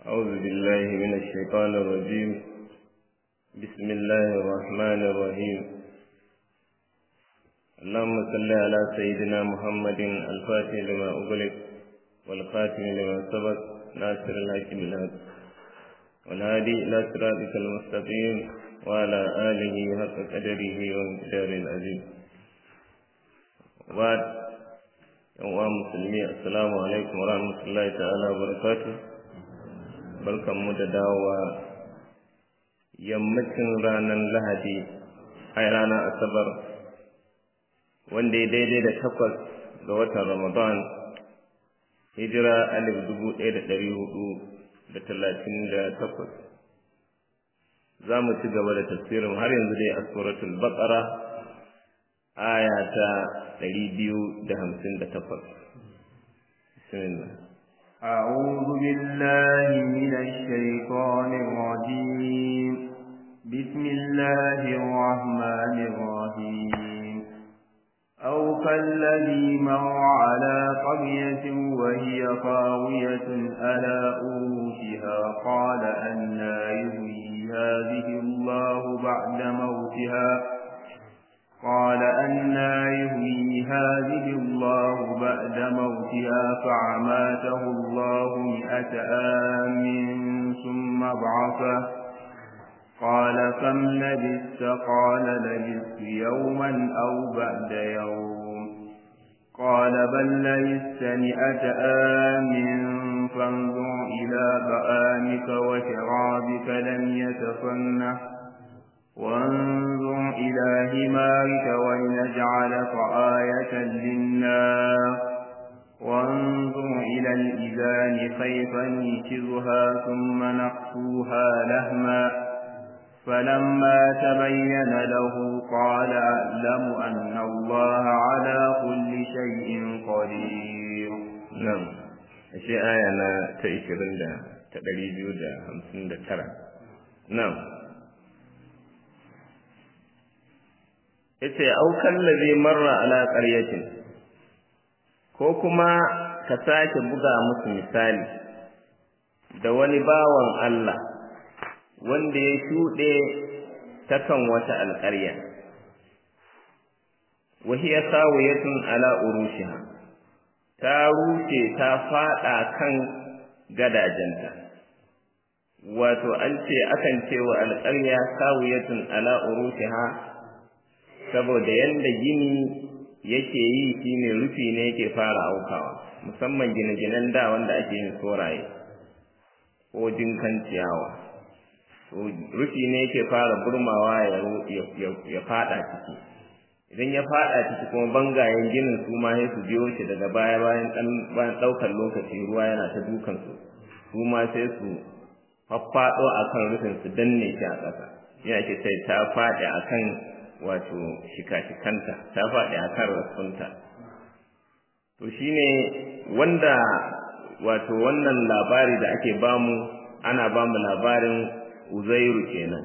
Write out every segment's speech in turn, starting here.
أعوذ بالله من الشيطان الرجيم بسم الله الرحمن الرحيم اللهم صل على سيدنا محمد الفاتح لما أغلق والخاتم لما سبق ناصر الحق بالحق والهادي إلى صراطك المستقيم وعلى آله حق قدره ومقدار العظيم وبعد يوم مسلمي السلام عليكم ورحمة الله تعالى وبركاته barkanmu da dawowa yammacin ranar lahadi a ranar asabar wanda ya daidai da takwas ga watan ramadan hijira alif dubu ɗaya da ɗari hudu da talatin da takwas za mu ci gaba da tafsirin har yanzu dai a suratul baqara aya ta ɗari biyu da hamsin da takwas bismillah أعوذ بالله من الشيطان الرجيم بسم الله الرحمن الرحيم أو كالذي مر على قرية وهي خاوية على أروشها قال أنا يهوي هذه الله بعد موتها قال أنا يهوي هذه الله بعد موتها فعماته الله مئة آم ثم بعثه قال كم لبثت قال لبثت يوما أو بعد يوم قال بل لبثت مئة آم فانظر إلى طعامك وشرابك لم يتفنه وانظر إلى همارك ولنجعلك آية للناس وانظر إلى الإذان كيف ننشرها ثم نقصوها لهما فلما تبين له قال أعلم أن الله على كل شيء قدير نعم الشيء آية أنا تأشيرين دا تدريجو دا همسين دا ترى نعم yace aukan ladhi marra ala qaryatin ko kuma ka sake buga musu misali da wani bawan Allah wanda ya shuɗe ta kan wata alƙarya wa hiya sawiyatun ala urushiha ta rushe ta faɗa kan gadajenta wato an ce akan ce wa alƙarya sawiyatun ala urushiha saboda yanda gini yake yi shine rufi ne yake fara aukawa musamman gine-ginen da wanda ake yin soraye ko jinkan ciyawa rufi ne yake fara burmawa ya fada ciki idan ya fada ciki kuma bangayen ginin su ma sai su biyo shi daga baya bayan bayan daukar lokaci ruwa yana ta dukan su su ma sai su faffado akan rufin su danne shi a ƙasa yana ke sai ta faɗi akan wato shika-shikanta ta faɗi a kan rassunta to shine wanda wato wannan labari da ake bamu ana bamu labarin uzairu kenan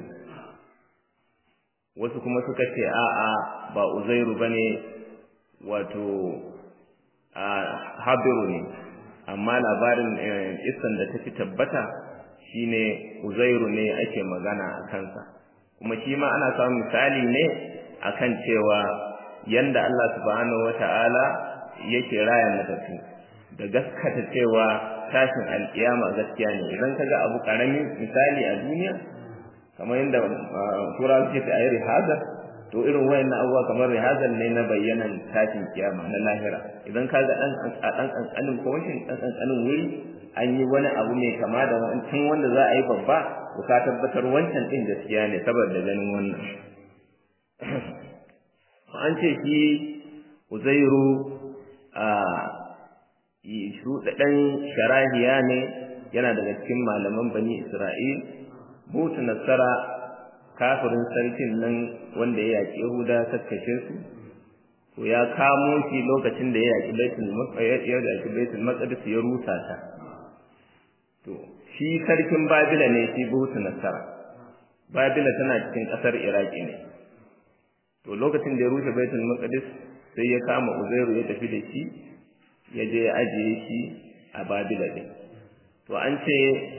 wasu kuma suka ce a'a ba uzairu bane wato a habiru ne amma labarin isan da ta fi tabbata shine uzairu ne ake magana a kansa kuma shi ma ana samun misali ne akan cewa yanda Allah subhanahu wata'ala yake raya matattu da gaskata cewa tashin alkiyama gaskiya ne idan kaga abu karami misali a duniya kamar yadda turawa suke ta ayi rihaza to irin wayannan abubuwa kamar rihazan ne na bayyanan tashin kiyama na lahira idan kaga dan a dan kankanin koshin dan kankanin wuri an yi wani abu mai kama da wancan wanda za a yi babba to ka tabbatar wancan din gaskiya ne saboda ganin wannan an ce shi uzairu a shuɗaɗɗen sharahiya ne yana daga cikin malaman bani isra'il butu nasara kafirin sarkin nan wanda ya yaƙi yahuda kakkashe su to ya kamo shi lokacin da ya yaƙi baitul ya yaƙi baitul maqdis ya rusa ta to shi sarkin babila ne shi butu nasara babila tana cikin ƙasar iraki ne to lokacin da ya rushe baitul maqdis sai ya kama uzairu ya tafi da shi ya je ya ajiye shi a babila din to an ce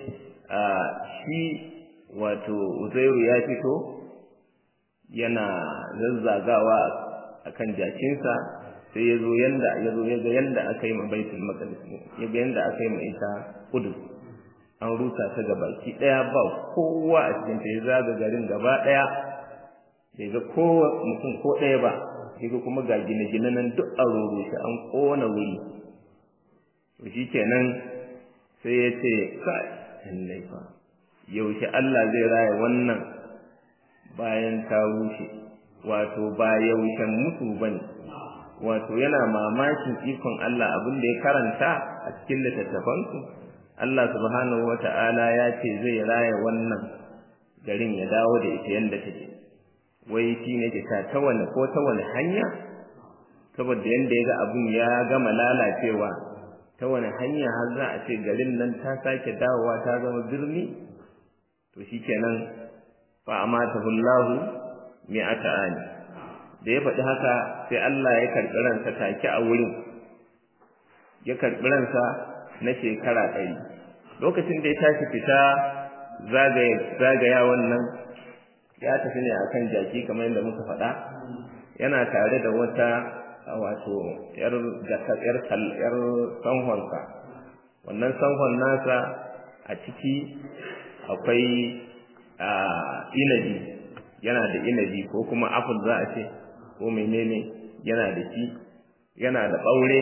a shi wato uzairu ya fito yana zazzagawa akan jakinsa sai ya zo yanda ya zo ya ga yanda aka yi ma baitul maqdis ya ga yanda aka yi ma ita kudus an rusa ta gabaki daya ba kowa a cikin ta ya zaga garin gaba daya bai ga kowa mutum ko daya ba sai kuma ga gine-gine nan duk a rurrushe an kona wuri to shikenan sai ya ce kai lallai fa yaushe Allah zai raya wannan bayan ta rushe wato ba yaushen mutu bane wato yana mamakin ikon Allah abin da ya karanta a cikin littattafansu Allah subhanahu wata'ala ya ce zai raya wannan garin ya dawo da ita yanda take wai shi ne ke ta wani ko ta wani hanya saboda yanda ya ga abin ya gama lalacewa ta wani hanya har za a ce garin nan ta sake dawowa ta zama birni to shikenan fa amatahu Allahu mi'ata ani da ya faɗi haka sai Allah ya karɓi ransa take a wurin ya karɓi ransa na shekara ɗari lokacin da ya tashi fita zagaya wannan ya tafi ne akan jaki kamar yadda muka faɗa yana tare da wata wato yar yar yar sanhonsa wannan sanhon nasa a ciki akwai inabi yana da inabi ko kuma apple za a ce ko menene yana da shi yana da ɓaure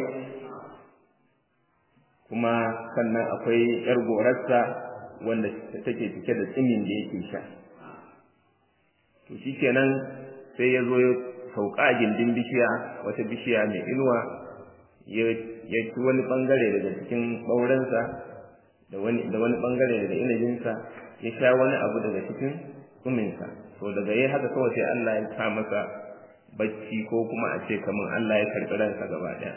kuma sannan akwai yar gorarsa wanda take cike da tsimin da yake sha to shikenan sai ya zo ya sauka a gindin bishiya wata bishiya mai inuwa ya ci wani bangare daga cikin ɓaurensa da wani da wani bangare daga inabinsa ya sha wani abu daga cikin tsuminsa to daga yayi haka kawai sai Allah ya sa masa bacci ko kuma a ce kamar Allah ya karɓi ransa gaba ɗaya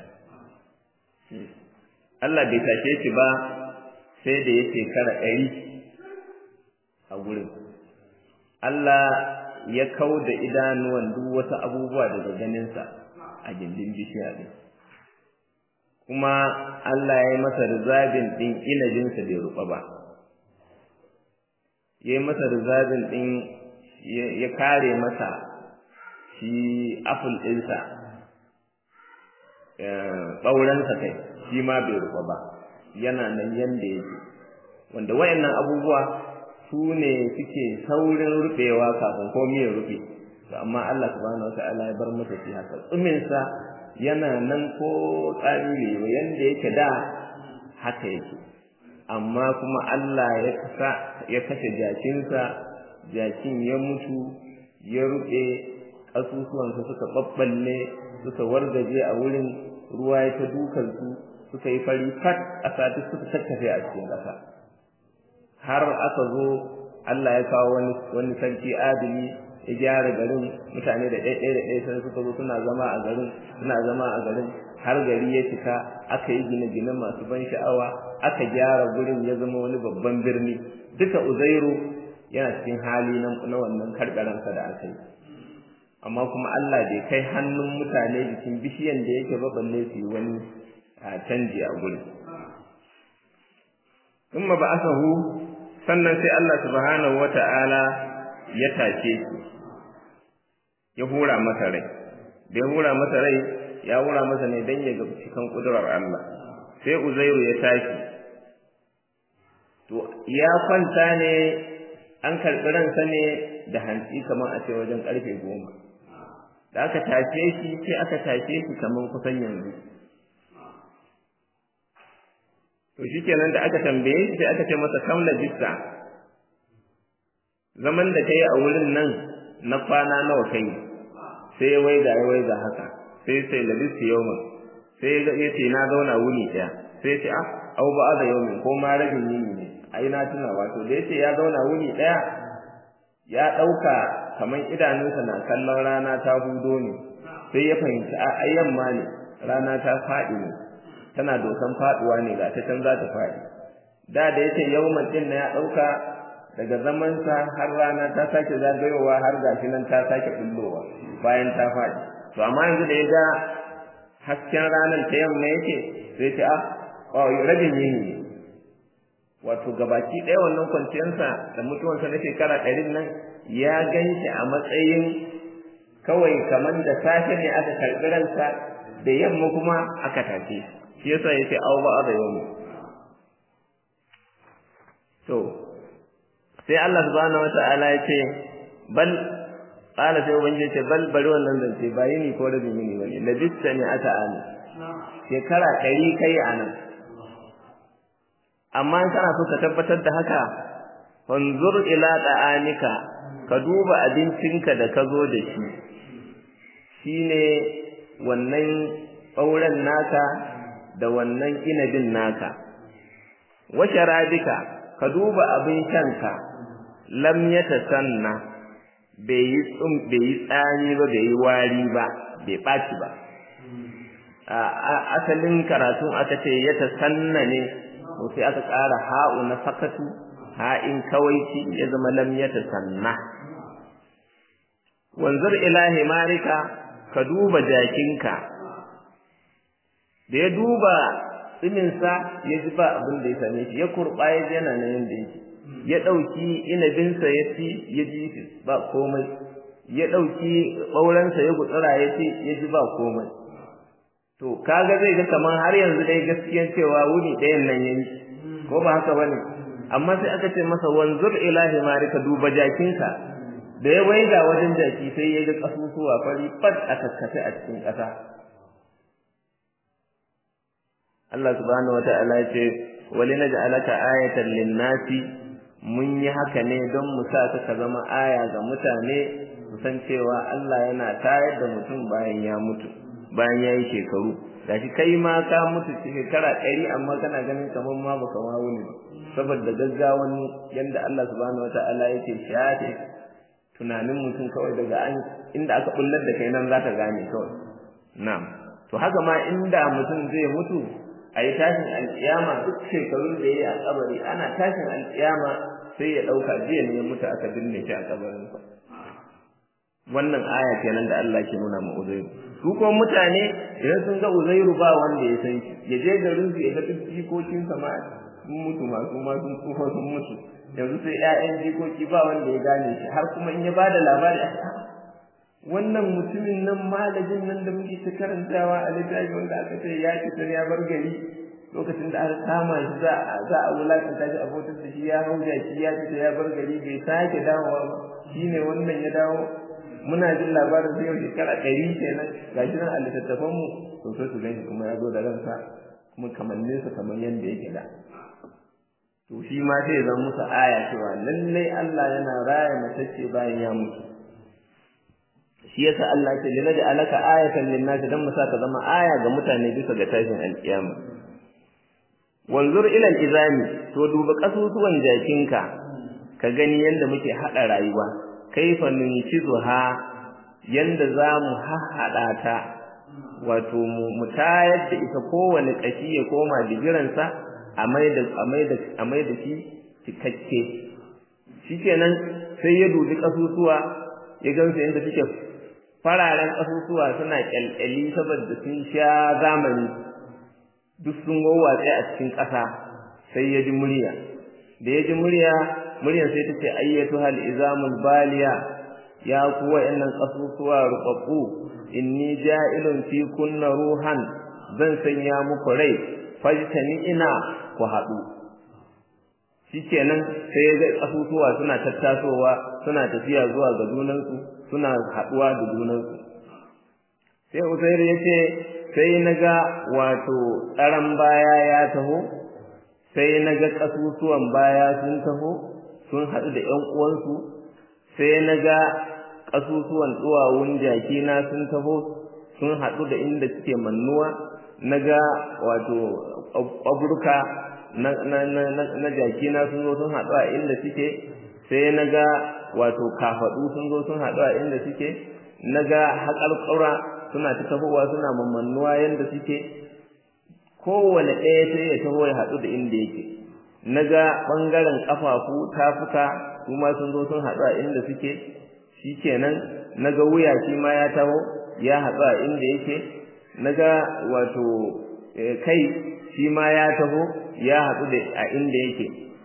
Allah bai tashe shi ba sai da ya shekara ɗari a gurin Allah ya kau da idanuwan duk wasu abubuwa daga ganinsa a gindin bishiya ɗin kuma Allah ya yi masa rizabin ɗin inabinsa bai ruɓa ba ya yi masa rizabin ɗin ya kare masa shi apple ɗinsa ɓaurensa kai shi ma bai ruɓa ba yana nan yanda yake wanda wayannan abubuwa su ne suke saurin ruɓewa kafin komai ya rufe to amma Allah subhanahu wataala ya bar masa shi haka tsuminsa yana nan ko tsari ne yanda yake da haka yake amma kuma Allah ya kasa ya kashe jakinsa jakin ya mutu ya ruɓe ƙasusuwansa suka ɓaɓɓalle suka wargaje a wurin ruwa ya ta dukansu suka yi fari fat a sati suka tattafe a cikin ƙasa har aka zo Allah ya kawo wani wani sarki adili ya gyara garin mutane da ɗaya ɗaya da ɗaya sai suka zo suna zama a garin suna zama a garin har gari ya cika aka yi gine-gine masu ban sha'awa aka gyara gurin ya zama wani babban birni duka uzairu yana cikin hali na wannan karɓaransa da aka yi amma kuma Allah bai kai hannun mutane jikin bishiyan da yake ba balle su yi wani canji a gurin kuma ba asahu sannan sai Allah subhanahu wata'ala ya tashe shi ya hura masa rai da ya hura masa rai ya hura masa ne dan ya ga cikin kudurar Allah sai Uzairu ya tashi to ya kwanta ne an karɓi ransa ne da hantsi kamar a ce wajen ƙarfe goma da aka tashe shi sai aka tashe shi kamar kusan yanzu to shikenan da aka tambaye shi sai aka ce masa kam labista zaman da kai a wurin nan na kwana nawa kai sai ya waiga ya waiga haka sai sai labista yawmin sai ya ce na zauna wuni ɗaya sai ya ce ah au ba da yawmin ko ma rabin yini ne ai na tuna wato da yace ya zauna wuni ɗaya ya ɗauka kamar idanunsa na kallon rana ta hudo ne sai ya fahimci a yamma ne rana ta faɗi ne tana dokan faɗuwa ne ga ta can za ta faɗi da da yace yawman din na ya ɗauka daga zamansa har rana ta sake zagayowa har gashi nan ta sake bullowa bayan ta faɗi to amma yanzu da ya ga hasken ranar ta yamma yake sai ce ah rabin yini ne wato gabaki ɗaya wannan kwanciyarsa da mutuwarsa na shekara ɗarin nan ya gan shi a matsayin kawai kamar da safe ne aka karɓi ransa da yamma kuma aka tafi shi yasa yace aw ba da yau to sai Allah subhanahu wata'ala yace bal qala sai ubangiji yace bal bari wannan zance ba yini ko da yini bane labista ne aka ani shekara ɗari kai anan amma in kana so ka tabbatar da haka wanzur ila da'anika ka duba abincinka da ka zo da shi shine wannan ɓauren naka da wannan inabin naka wa sharabika ka duba abin shanka lam yatasanna bai yi tsum bai yi tsani ba bai yi wari ba bai ɓaci ba asalin karatun aka ce yatasanna ne to sai aka ƙara ha'u na sakatu ha'in kawaici ya zama lam yatasanna wanzur ila himarika ka duba jakinka da ya duba tsiminsa ya ji ba abin da ya same shi ya kurɓa ya ji yana nan yadda yake ya ɗauki inabinsa ya ci ya ji shi ba komai ya ɗauki ɓaurensa ya gutsura ya ci ya ji ba komai to kaga zai ga kamar har yanzu dai gaskiyan cewa wuni ɗayan nan yayi ko ba haka bane amma sai aka ce masa wanzur ila himarika duba jakinka da ya waiga wajen jaki sai ya ga kasusuwa fari fat a kakkafe a cikin ƙasa Allah subhanahu wata'ala ya ce wali naj'alaka ayatan lin-nasi mun yi haka ne don mu sa ka zama aya ga mutane su san cewa Allah yana tayar da mutum bayan ya mutu bayan ya yi shekaru gashi kai ma ka mutu shekara ɗari amma kana ganin kamar ma baka ma wuni saboda gaggawan yanda Allah subhanahu wata'ala yake shafe tunanin mutum kawai daga an inda aka bullar da kai nan zaka gane kawai na'am to haka ma inda mutum zai mutu a yi tashin alƙiyama duk shekarun da ya yi a kabari ana tashin alƙiyama sai ya ɗauka jiya ne ya mutu aka binne shi a kabarin wannan aya kenan da Allah ke nuna ma Uzairu su kuma mutane idan sun ga Uzairu ba wanda ya san shi ya je garin su ya ga duk jikokin sa ma sun mutu ma su ma sun tsufa sun mutu yanzu sai ƴaƴan jikoki ba wanda ya gane shi har kuma in ya bada labari a wannan mutumin nan malajin nan da muke ta karantawa a littafi wanda aka ce ya fita ya bar gari lokacin da aka kama shi za a za a wulakanta shi a bautar da shi ya hau jaki ya fita ya bar gari bai sake dawowa ba shine wannan ya dawo muna jin labarin sai yau shekara ɗari kenan gashi nan a littattafan mu to sai su ganshi kuma ya zo da ransa kuma kamannin sa kamar yadda yake da to shi ma sai ya zama musu aya cewa lallai Allah yana raya matacce bayan ya mutu shi yasa Allah ce lina da alaka ayatan linnasi dan mu saka zama aya ga mutane bisa ga tashin alkiyama wanzur ila izami to duba kasusuwan jakinka ka gani yanda muke hada rayuwa kaifa nunkizuha yanda zamu hahhada ta wato mu tayar da ita kowane kashi ya koma digiransa a maida a maida a maida shi cikakke shikenan sai ya dubi kasusuwa ya gansu yanda suke fararen ƙasusuwa suna ƙyalƙyali saboda sun sha zamani duk sun wawwatse a cikin ƙasa sai ya ji murya da ya ji murya muryar sai ta ce ayyatu hal izamul baliya ya ku wa'annan ƙasusuwa ruɓaɓɓu inni ja'ilun fi kunna ruhan zan sanya muku rai fajtani ina ku haɗu shikenan sai ya ga ƙasusuwa suna tattasowa suna tafiya zuwa ga junansu suna haɗuwa da junansu sai usairu ya ce sai na ga wato tsaron baya ya taho sai na ga ƙasusuwan baya sun taho sun haɗu da ‘yan uwansu sai na ga ƙasusuwan duwawun jakina sun taho sun haɗu da inda suke mannuwa na ga wato ƙwaburka na jakina sun zo sun haɗu a inda suke sai na ga wato kafaɗu sun zo sun haɗu a inda suke na ga haƙarƙura suna ta tahowa suna mamannuwa yadda suke kowane ɗaya sai ya taho ya haɗu da inda yake na ga ɓangaren ƙafafu tafuka su ma sun zo sun haɗu a inda suke shi kenan na ga wuya shi ma ya taho ya haɗu a inda yake na ga wato kai shi ma ya taho ya haɗu da a inda yake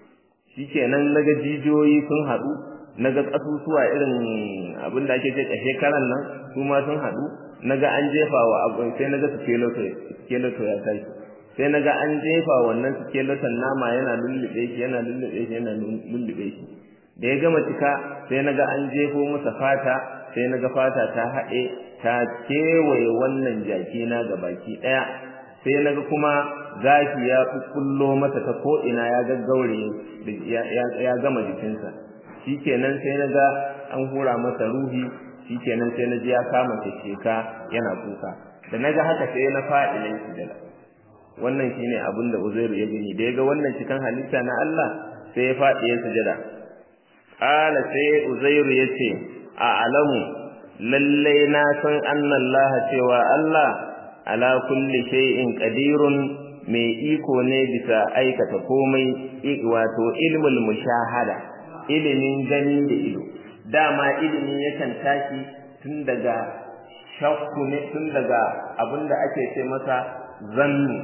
shikenan naga jijiyoyi sun haɗu naga ƙasusuwa irin abin da ake ce ƙashe karan nan su ma sun haɗu naga an jefa wa abu sai naga skeleto ya tashi sai naga an jefa wannan skeleton nama yana lullube shi yana lullube shi yana lullube shi da ya gama cika sai naga an jefo masa fata sai naga fata ta haɗe ta kewaye wannan jaki na ga baki ɗaya sai naga kuma gashi ya kullo masa ta ko'ina ya gaggaure ya gama jikinsa shikenan sai naga an hura masa ruhi shikenan sai naji ya kama sheka yana kuka da naga haka sai na faɗi nan sujada wannan shine abin da Uzairu ya gani da yaga wannan cikin halitta na Allah sai ya faɗi ya sujada qala sai Uzairu yace a alamu lalle na san Allah cewa Allah ala kulli shay'in qadirun mai iko ne bisa aikata komai wato ilmul mushahada ilimin gani da ido dama ilimi yakan tashi tun daga shakku ne tun daga abinda ake ce masa zannu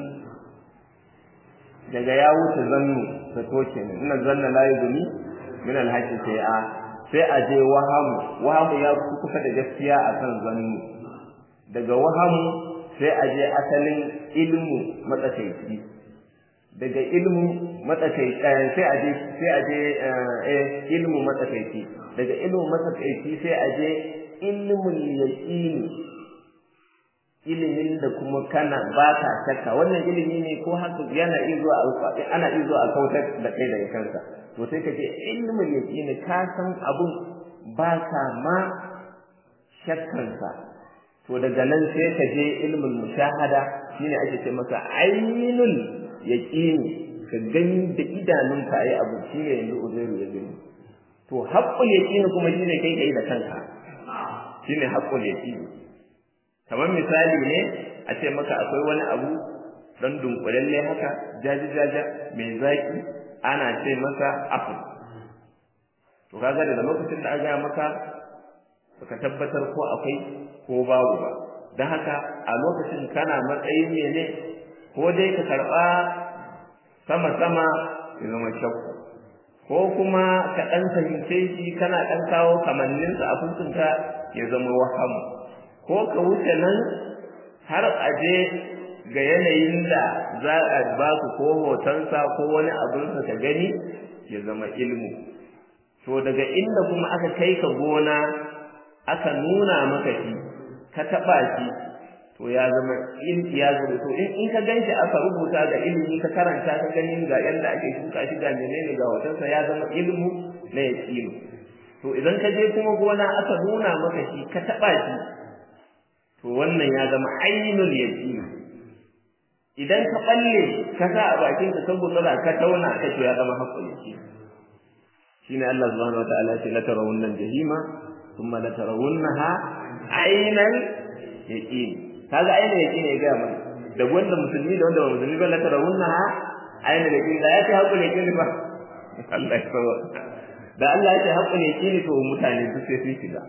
daga ya wuce zannu ta toke ne ina zanna la yuzuni min alhaqi sai a sai a je wahamu wahamu ya kusa da gaskiya akan zannu daga wahamu sai a je asalin ilmu matsakaici daga ilmu matsakaici sai a je sai a je ilmu matsakaici daga ilmu matsakaici sai a je ilmul yaqini ilimin da kuma kana ba ka shakka wannan ilimi ne ko haka yana iya zuwa ana iya zuwa a kautar da kai daga kansa to sai ka ce ilmul yaqini ka san abun ba ka ma shakkansa to daga nan sai ka je ilmul mushahada shine ake ce masa ainul yaqini ka gani da idanunka ayi abu shine yanzu uzairu ya gani to haqqul yaqini kuma shine kai kai da kanka shine haqqul yaqini kamar misali ne a ce maka akwai wani abu dan dunkulalle haka jaji jaja mai zaki ana ce masa apple to kaga da lokacin da aka maka baka tabbatar ko akwai ko babu ba don haka a lokacin kana matsayin ne ko dai ka karɓa sama-sama ya zama shakku ko kuma ka ɗan fahimce shi kana ɗan kawo kamanninsa a fuskunka ya zama wahamu ko ka wuce nan har a je ga yanayin da za a ba ku ko hotonsa ko wani abinsa ka gani ya zama ilmu to daga inda kuma aka kai ka gona aka nuna maka shi ka taba shi to ya zama in ya zama to in ka ganshi aka rubuta ga ilimi ka karanta ka gani ga yanda ake shuka shi ga menene ga hotonsa ya zama ilmu na yaqini to idan ka je kuma gona aka nuna maka shi ka taba shi to wannan ya zama ainul yaqini idan ka balle ka sa a bakin ka saboda ka tauna ka to ya zama haqqul yaqini shine Allah subhanahu wataala ya ce la tarawunna jahima thumma la tarawunnaha aynal yaqin kaga aynal yaqin ya ga mana da wanda musulmi da wanda ba musulmi ba la tarawunnaha aynal yaqin da ya ce haqqul yaqin ba Allah ya sawa da Allah ya ce haqqul yaqin to mutane su sai su shiga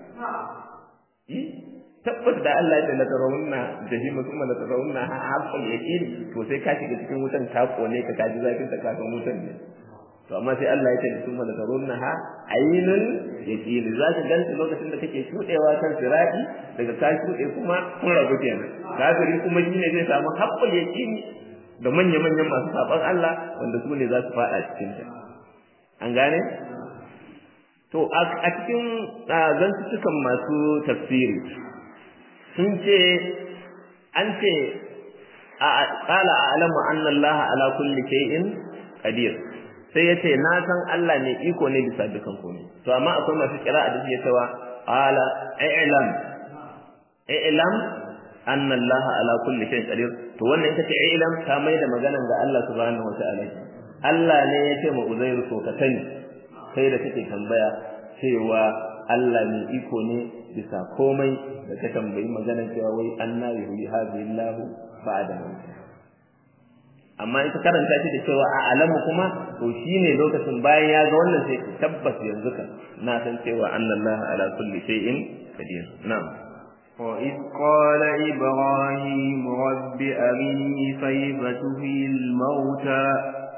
tabbas da Allah ya ce la tarawunna jahima thumma la tarawunna haqqul yaqin to sai ka shiga cikin wutan ka kone ka kaji zafin ta ka wutan ne to amma sai Allah ya ce thumma la tarawunnaha aynul yaqin za ka ganta lokacin da kake shudewa kan sirati daga ka shude kuma kun rabu kenan kafiri kuma shine zai samu haqqul yaqin da manya manyan masu saban Allah wanda su ne za su fada cikin ta an gane to a cikin zantukan masu tafsiri sun ce an ce a qala a'lamu anna Allah ala kulli shay'in qadir sai yace na san Allah ne iko ne bisa dukan komai to amma akwai masu kira'a da suke cewa qala i'lam i'lam anna Allah ala kulli shay'in qadir to wannan ita ce i'lam ta mai da maganan ga Allah subhanahu wata'ala Allah ne yace ma Uzairu to ka sani kai da kake tambaya cewa Allah ne iko ne bisa komai da ka tambayi maganar cewa wai anna yuhyi hadhihi Allah ba'da amma ita karanta shi da cewa a alamu kuma to shine lokacin bayan ya ga wannan sai tabbas yanzu kan na san cewa annallaha ala kulli shay'in qadir na'am وإذ قال إبراهيم رب أرني كيف تحيي الموتى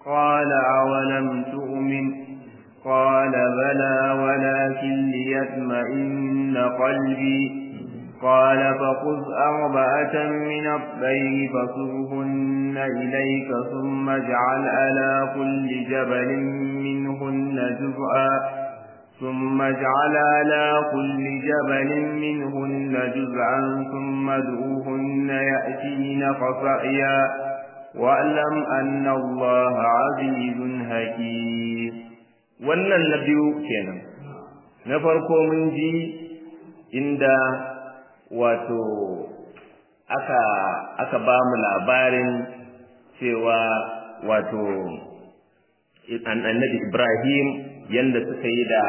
قال أولم تؤمن قال بلى ولكن ليطمئن قلبي قال فخذ أربعة من الطير فصرهن إليك ثم اجعل على كل جبل منهن جزءا ثم اجعل على كل جبل منهن جزءا ثم ادعوهن يأتين قصعيا واعلم أن الله عزيز حكيم wannan na biyu kenan na farko mun ji inda wato aka aka ba mu labarin cewa wato annabi Ibrahim yanda suka yi da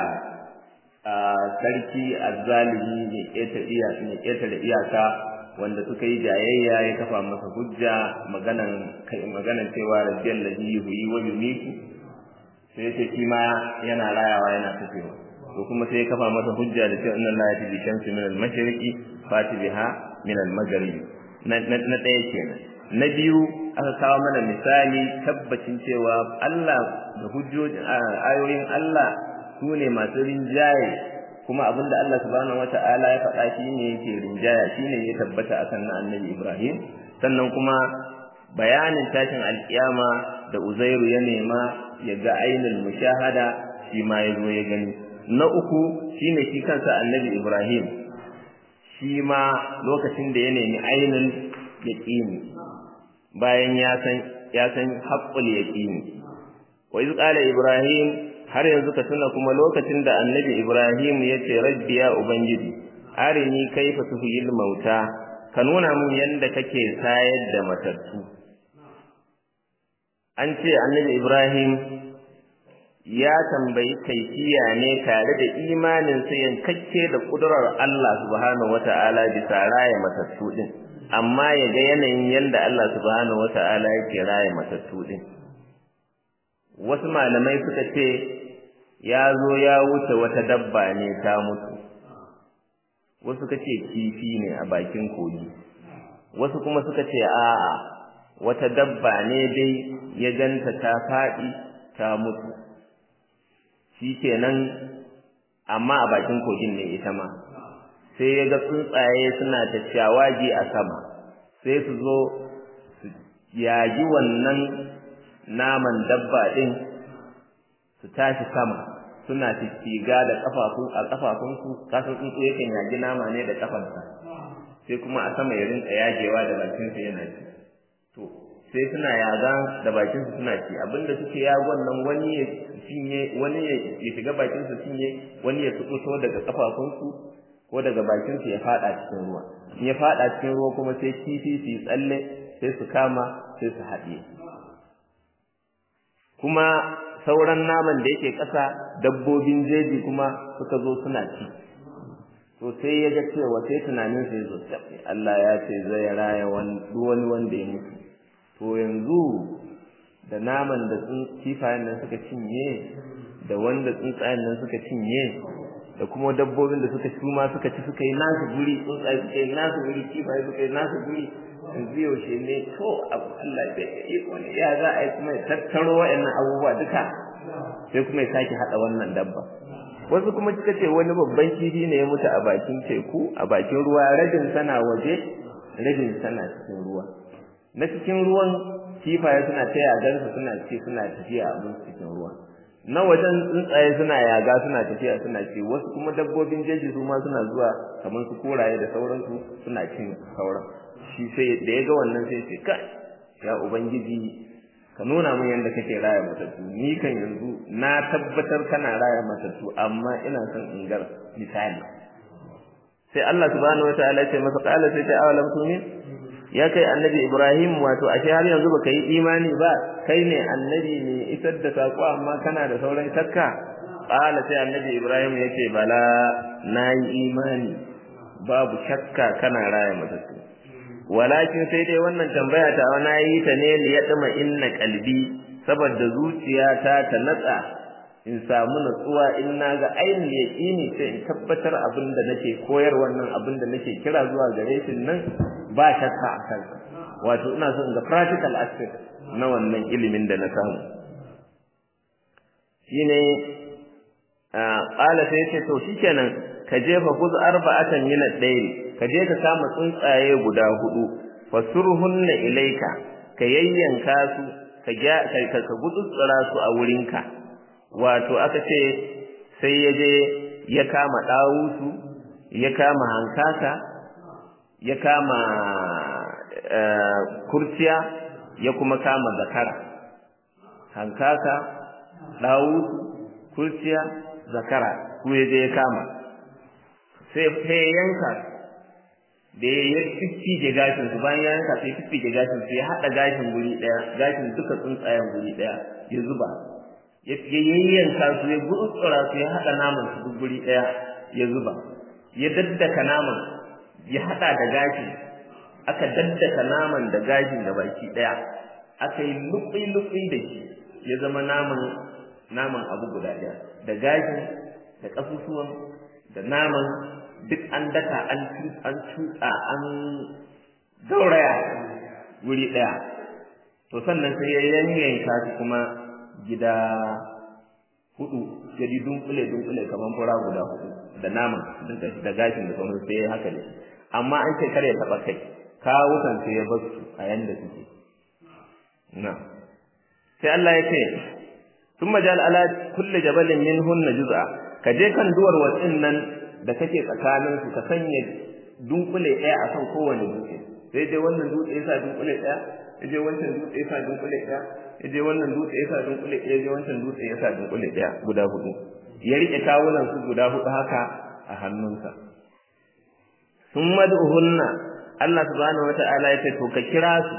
sarki azzalimi ne ƙeta iya ne ƙeta da iyaka wanda suka yi jayayya ya kafa masa hujja maganan maganan cewa rabbiyal ladhi yuhyi wa yumiitu sai ce shi ma yana rayawa yana tafewa to kuma sai ya kafa masa hujja da cewa inna la yati bi shamsi min al mashriqi fati biha min al maghribi na na ɗaya kenan na biyu aka kawo mana misali tabbacin cewa Allah da hujjojin ayoyin Allah su ne masu rinjaye kuma abinda Allah subhanahu wata'ala ya faɗa shi ne yake rinjaya shi ne ya tabbata akan na annabi Ibrahim sannan kuma bayanin tashin alkiyama da Uzairu ya nema ya ga ainul mushahada shi ma ya zo ya gani na uku shine shi kansa annabi Ibrahim shi ma lokacin da ya nemi ainul yaqini bayan ya san ya san haqqul yaqini wa iz qala ibrahim har yanzu ka tuna kuma lokacin da annabi ibrahim ya ce rabbi ya ubangiji arini kaifa tuhil mauta ka nuna min yanda kake sayar da matattu an ce annabi ibrahim ya tambayi kaifiya ne tare da imanin sa yankakke da kudurar Allah subhanahu wata'ala bisa raya matattu din amma ya ga yanayin yanda Allah subhanahu wata'ala yake raya matattu din wasu malamai suka ce ya zo ya wuce wata dabba ne ta mutu wasu suka ce kifi ne a bakin kogi wasu kuma suka ce a'a wata dabba ne dai ya ganta ta faɗi ta mutu shikenan amma a bakin kogin ne ita ma sai ya ga tsuntsaye suna ta shawagi a sama sai su zo su yaji wannan naman dabba din su tashi sama suna tiga da kafafu a kafafunsu kasan tsuntsu yakan yaji nama ne da kafansa sai kuma a sama ya rinka yagewa da bakinsa yana ci to sai suna yaga da bakinsu suna ci abinda suke yagon nan wani ya cinye wani ya shiga bakinsu cinye wani ya fito daga kafafunsu ko daga bakinsu ya fada cikin ruwa in ya fada cikin ruwa kuma sai kifi su tsalle sai su kama sai su haɗiye kuma sauran naman da yake ƙasa dabbobin jeji kuma suka zo suna ci to sai ya ga cewa sai tunanin sai zo Allah ya ce zai raya wani wanda ya mutu to yanzu da naman da kifayen nan suka cinye da wanda tsuntsayen nan suka cinye da kuma dabbobin da suka shuma suka ci suka yi nasu guri tsuntsaye suka yi nasu guri kifaye suka yi nasu guri yanzu yaushe ne to abu Allah da ya yi wani ya za a yi kuma ya tattaro wa'annan abubuwa duka sai kuma ya sake haɗa wannan dabba wasu kuma suka ce wani babban kifi ne ya mutu a bakin teku a bakin ruwa rabin sana waje rabin sana cikin ruwa na cikin ruwan kifaye suna ta yagansu suna ce suna tafiya a mun cikin ruwa na wajen tsuntsaye suna yaga suna tafiya suna ce wasu kuma dabbobin jeji su ma suna zuwa kamar su koraye da sauransu suna cin sauran shi sai da ya ga wannan sai ce kai ya ubangiji ka nuna min yadda kake raya matattu ni kan yanzu na tabbatar kana raya matattu amma ina son in gar misali sai Allah subhanahu wataala ya ce masa qala sai ta awalam tumin ya kai annabi Ibrahim wato ashe har yanzu baka yi imani ba kai ne annabi ne isar da sako amma kana da sauran shakka qala sai annabi Ibrahim yace bala nayi imani babu shakka kana raya matattu walakin sai dai wannan tambaya ta na yi ta ne li yadma inna qalbi saboda zuciyata ta natsa in samu natsuwa in naga ainihin yaqini sai in tabbatar abin da nake koyar wannan abin da nake kira zuwa gare shi nan ba shakka a kansa wato ina son ga practical aspect na wannan ilimin da na samu shine qala sai ce to shikenan ka jefa kuz arba'atan min ad-dayr ka je ka kama tsuntsaye guda hudu fasurhunna ilayka ka yayyanka su ka ka ka gutsutsura su a wurinka wato aka ce sai ya je ya kama dawusu ya kama hankaka ya kama kurciya ya kuma kama zakara hankaka dawusu kurciya zakara su ya je ya kama sai sai yanka da ya fiffige gashin su bayan ya yanka sai fiffige gashin su ya haɗa gashin guri ɗaya gashin duka tsuntsayen guri ɗaya ya zuba ya yayyanka su ya gurtsura su ya haɗa naman su duk guri ɗaya ya zuba ya daddaka naman ya haɗa da gashin aka daddaka naman da gashin da baki ɗaya aka yi lukui-lukui da shi ya zama naman naman abu guda ɗaya da gashin da ƙasusuwan da naman duk an daka an an tutsa an gauraya wuri ɗaya to sannan sai ya yanyanka shi kuma gida hudu jadi dunkule dunkule kamar fura guda hudu da naman da gashin da sauran sai haka ne amma an ce kare taɓa kai kawukan sai ya bar su a yanda suke na sai Allah ya ce ثم جعل على كل جبل منهن جزءا kaje kan duwar watsin nan da kake tsakanin su ka sanya dunkule ɗaya a kan kowane dutse sai dai wannan dutse yasa dunkule ɗaya sai dai wancan dutse yasa dunkule ɗaya sai dai wannan dutse yasa dunkule ɗaya sai wancan dutse yasa dunkule ɗaya guda hudu ya rike kawunan su guda hudu haka a hannunsa sun mad'uhunna Allah subhanahu wata'ala ya ce to ka kira su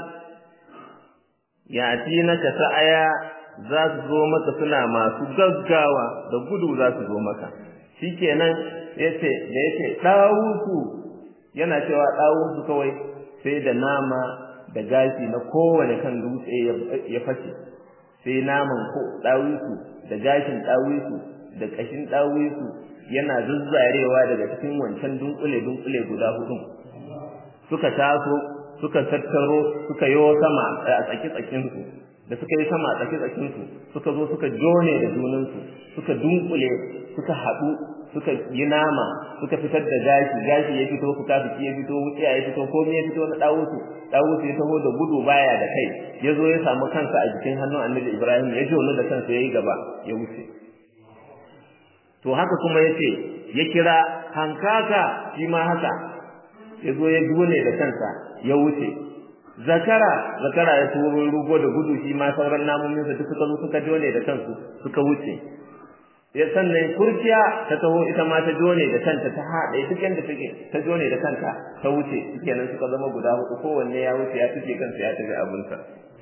ya atinaka sa'aya za su zo maka suna masu gaggawa da gudu za su zo maka shikenan yace da yace dawusu yana cewa dawusu kawai sai da nama da gashi na kowane kan dutse ya fashe sai naman ko dawusu da gashin dawusu da kashin dawusu yana zuzzarewa daga cikin wancan dunkule dunkule guda hudu suka taso suka tattaro suka yo sama a tsaki tsakinsu da suka yi sama a tsaki tsakinsu suka zo suka jone da junansu suka dunkule suka haɗu suka yi nama suka fitar da gashi gashi ya fito fuka fiki ya fito wuciya ya fito komai ya fito na dawusu dawusu ya taho da gudu baya da kai ya zo ya samu kansa a jikin hannun annabi ibrahim ya jono da kansa ya yi gaba ya wuce to haka kuma ya ce ya kira hankaka shi ma haka ya zo ya jone da kansa ya wuce zakara zakara ya turo rugo da gudu shi ma sauran namomin sa duk suka zo suka jone da kansu suka wuce ya sannan kurciya ta taho ita ma ta jone da kanta ta haɗe duk yanda take ta jone da kanta ta wuce kenan suka zama guda hudu kowanne ya wuce ya tuke kansa ya tafi abinsa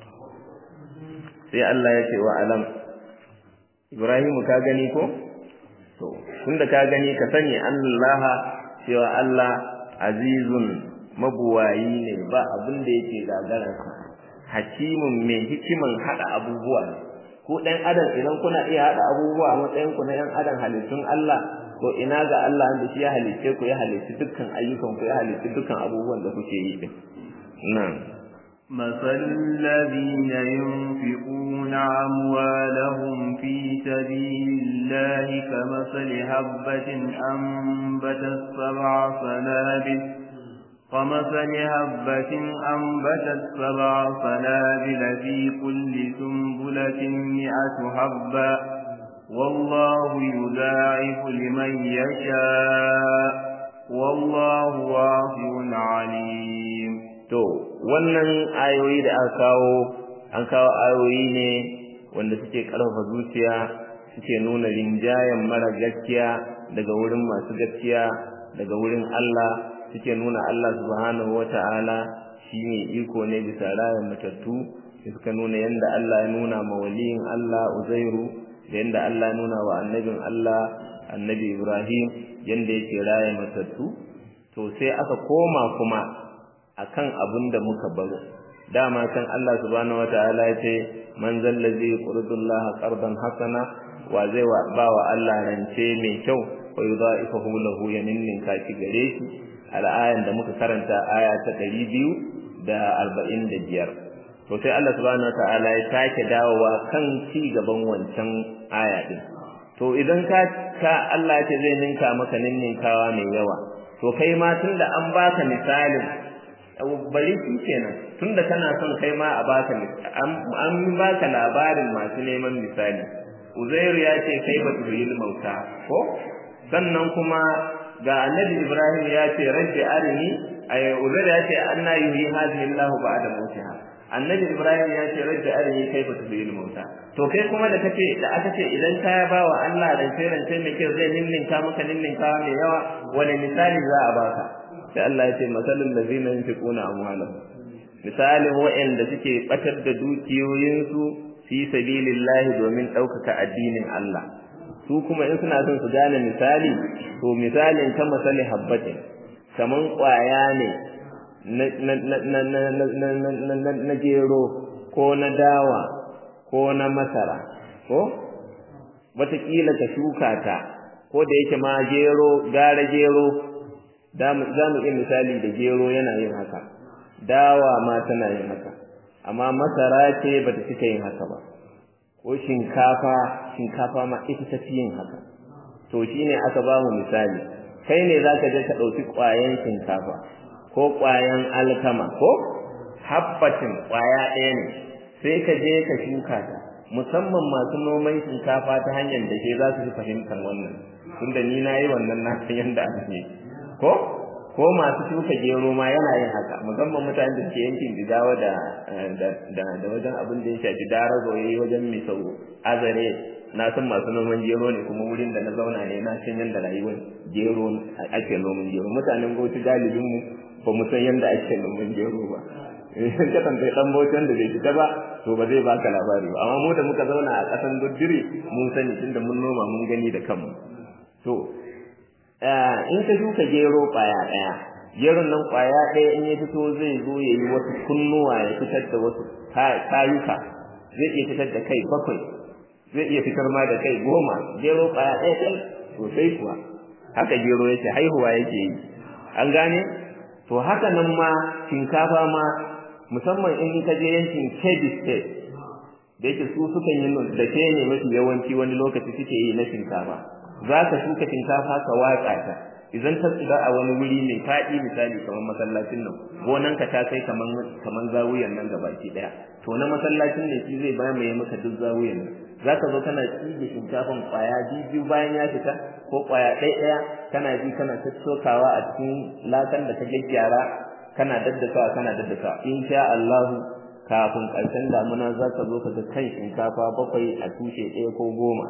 sai Allah ya ce wa alam Ibrahim ka gani ko to tunda ka gani ka sani Allah cewa Allah azizun mabuwayi ne ba abin da yake gagararsa hakimin mai hikiman hada abubuwa ne ko dan adam idan kuna iya hada abubuwa a matsayin ku na yan adam halittun Allah to ina ga Allah da shi ya halice ku ya halice dukkan ayyukan ku ya halice dukkan abubuwan da kuke yi din nan مثل الذين ينفقون أموالهم في سبيل الله كمثل هبة أنبتت سبع سنابل ومثل هبة أنبتت سبع سنابل في كل سنبلة مئة حبة والله يضاعف لمن يشاء والله واسع عليم to wannan ayoyi da aka kawo an kawo ayoyi ne wanda suke karfafa zuciya suke nuna rinjayen mara gaskiya daga wurin masu gaskiya daga wurin Allah suke nuna Allah subhanahu wata'ala shine iko ne bisa rayan matattu suka nuna yanda Allah ya nuna ma waliyin Allah Uzairu da yanda Allah ya nuna wa annabin Allah annabi Ibrahim yanda yake raya matattu to sai aka koma kuma akan abin da muka baro dama kan Allah subhanahu wata'ala ya ce man zallazi qurdullaha qardan hasana wa zai wa ba wa Allah rance mai kyau wa yudha'ifahu lahu yaminnin kaki gare shi al'ayan da muka karanta aya ta ɗari biyu da arba'in da biyar to sai Allah subhanahu wataala ya sake dawowa kan ci gaban wancan aya din to idan ka ka Allah ya ce zai ninka maka ninninkawa mai yawa to kai ma tunda an baka misalin bari shi kenan tunda kana son kai ma a baka an baka labarin masu neman misali Uzairu ya ce kai ba tuhil mauta ko sannan kuma ga annabi Ibrahim ya ce rabbi arini ay Uzairu ya ce anna yuhi hadhihi Allahu ba'da mautiha annabi Ibrahim ya ce rabbi arini kai ba tuhil mauta to kai kuma da kace da aka ce idan ka ba wa Allah da sai rance mai kyau zai ninninka maka ninninka mai yawa wani misali za a baka sai Allah ya ce masalul ladina yunfiquna amwalahum misalin wa'anda suke batar da dukiyoyinsu fi sabilillahi domin ɗaukaka addinin Allah su kuma in suna son su gane misali to misalin ta misali habbatin kaman ƙwaya ne na gero ko na dawa ko na masara ko wataƙila ka shuka ta ko da yake ma gero gara gero za mu iya misali da gero yana yin haka dawa ma tana yin haka amma masara ce ba ta cika yin haka ba ko shinkafa shinkafa ma ita ta fi yin haka to shine aka ba mu misali kai ne zaka je ka ɗauki ƙwayan shinkafa ko ƙwayan alkama ko habbatin ƙwaya ɗaya ne sai ka je ka shuka ta musamman masu noman shinkafa ta hanyar da ke za su fi fahimtar wannan tunda ni na yi wannan na san yadda ake ko ko masu shuka gero ma yana yin haka musamman mutanen da suke yankin jigawa da da da wajen abin da ya shafi darazo yayi wajen misau azare na san masu noman gero ne kuma wurin da na zauna ne na san yanda rayuwar gero ake noman gero mutanen bauchi galibin mu ba mu san yanda ake noman gero ba in ka tambayi dan bauchi wanda bai fita ba to ba zai baka labari ba amma mu da muka zauna a kasan Dudure mun sani tunda mun noma mun gani da kanmu to in ka shuka gero kwaya ɗaya geron nan kwaya ɗaya in ya fito zai zo ya yi wasu kunnuwa ya fitar da wasu tayuka zai iya fitar da kai bakwai zai iya fitar ma da kai goma gero kwaya ɗaya kai sosai kuwa haka gero yake haihuwa yake yi an gane to haka nan ma shinkafa ma musamman in ka je yankin Kebbi State da yake su sukan yi da ke ne mafi yawanci wani lokaci suke yi na shinkafa za ka shuka shinkafa ka watsa ta idan ta tsira a wani wuri mai faɗi misali kamar masallacin nan gonan ka ta kai kaman kaman zawuyan nan gabaki daya to na masallacin ne shi zai mamaye maka duk zawuyan nan za ka zo kana tsige shinkafan kwaya biyu bayan ya fita ko kwaya ɗaya ɗaya kana ji kana tattaukawa a cikin lakan da ka gyaggyara kana daddasawa kana daddasawa in sha Allahu kafin ƙarshen damuna za ka zo ka ga kan shinkafa bakwai a tushe ɗaya ko goma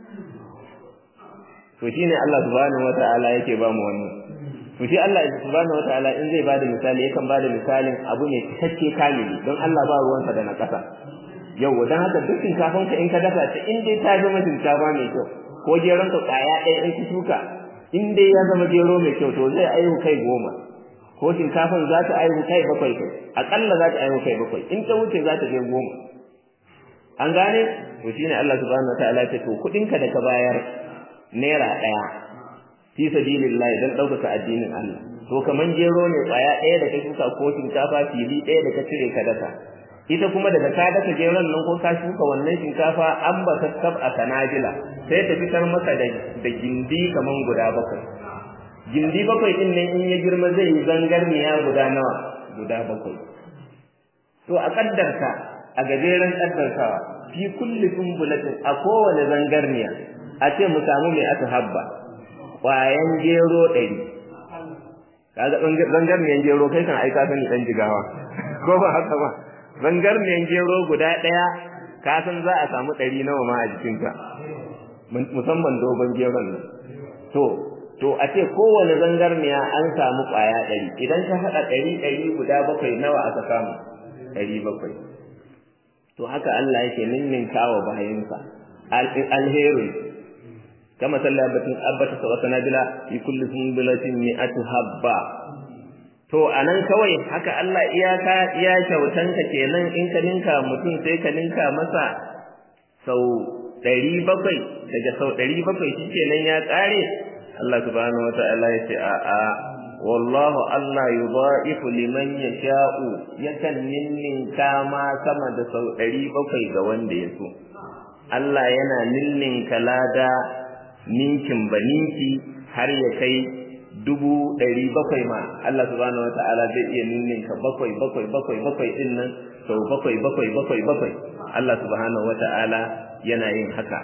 to shine Allah subhanahu wataala yake ba mu wannan to shi Allah subhanahu wataala in zai bada misali yakan bada misalin abu ne cikakke kamili don Allah ba ruwansa da na kasa yau dan haka duk shinkafan ka in ka dafa ta in dai ta zama shinkafa mai kyau ko geron ka kaya ɗaya in ki shuka in dai ya zama gero mai kyau to zai aihu kai goma ko shinkafan za ta aihu kai bakwai kai akalla za ta aihu kai bakwai in ta wuce za ta je goma an gane to shine Allah subhanahu wataala ya ce to kuɗin ka da ka bayar naira ɗaya fi sabilillahi dan ɗaukaka addinin Allah to kaman gero ne kwaya ɗaya da ka shuka ko shinkafa fili ɗaya da ka cire ka daka ita kuma daga ka daka geron nan ko ka shuka wannan shinkafa an ba ta kab a kanajila sai ta fitar maka da da gindi kaman guda bakwai gindi bakwai din nan in ya girma zai yi zangarniya guda nawa guda bakwai to a kaddarta a gajeren kaddartawa fi kulli sumbulatin a kowane zangarniya a ce mu samu mai aka habba ƙwayan gero ɗari kaga zangarniyan gero kai kan aika sani ɗan jigawa ko ba haka ba zangarniyan gero guda ɗaya ka san za a samu ɗari nawa ma a jikinka musamman dogon geron nan to to a ce kowane zangarniya an samu ƙwaya ɗari idan ka haɗa ɗari ɗari guda bakwai nawa aka samu ɗari bakwai to haka Allah yake ninninkawa bayansa alherin kama sallabatin abbata sa wata nabila fi kulli sunbulatin mi'atu habba to anan kawai haka Allah iyaka iya kyautanka kenan in ka ninka mutum sai ka ninka masa sau ɗari bakwai daga sau ɗari bakwai shi kenan ya ƙare Allah subhanahu wata'ala ya ce a'a wallahu Allah yudha'ifu liman yasha'u yakan ninninka ma sama da sau ɗari bakwai ga wanda ya so Allah yana ninninka lada ninkin ba ninki har ya kai dubu ɗari bakwai ma Allah subhanahu wata'ala zai iya ninninka bakwai bakwai bakwai bakwai ɗin nan sau bakwai bakwai bakwai bakwai Allah subhanahu wata'ala yana yin haka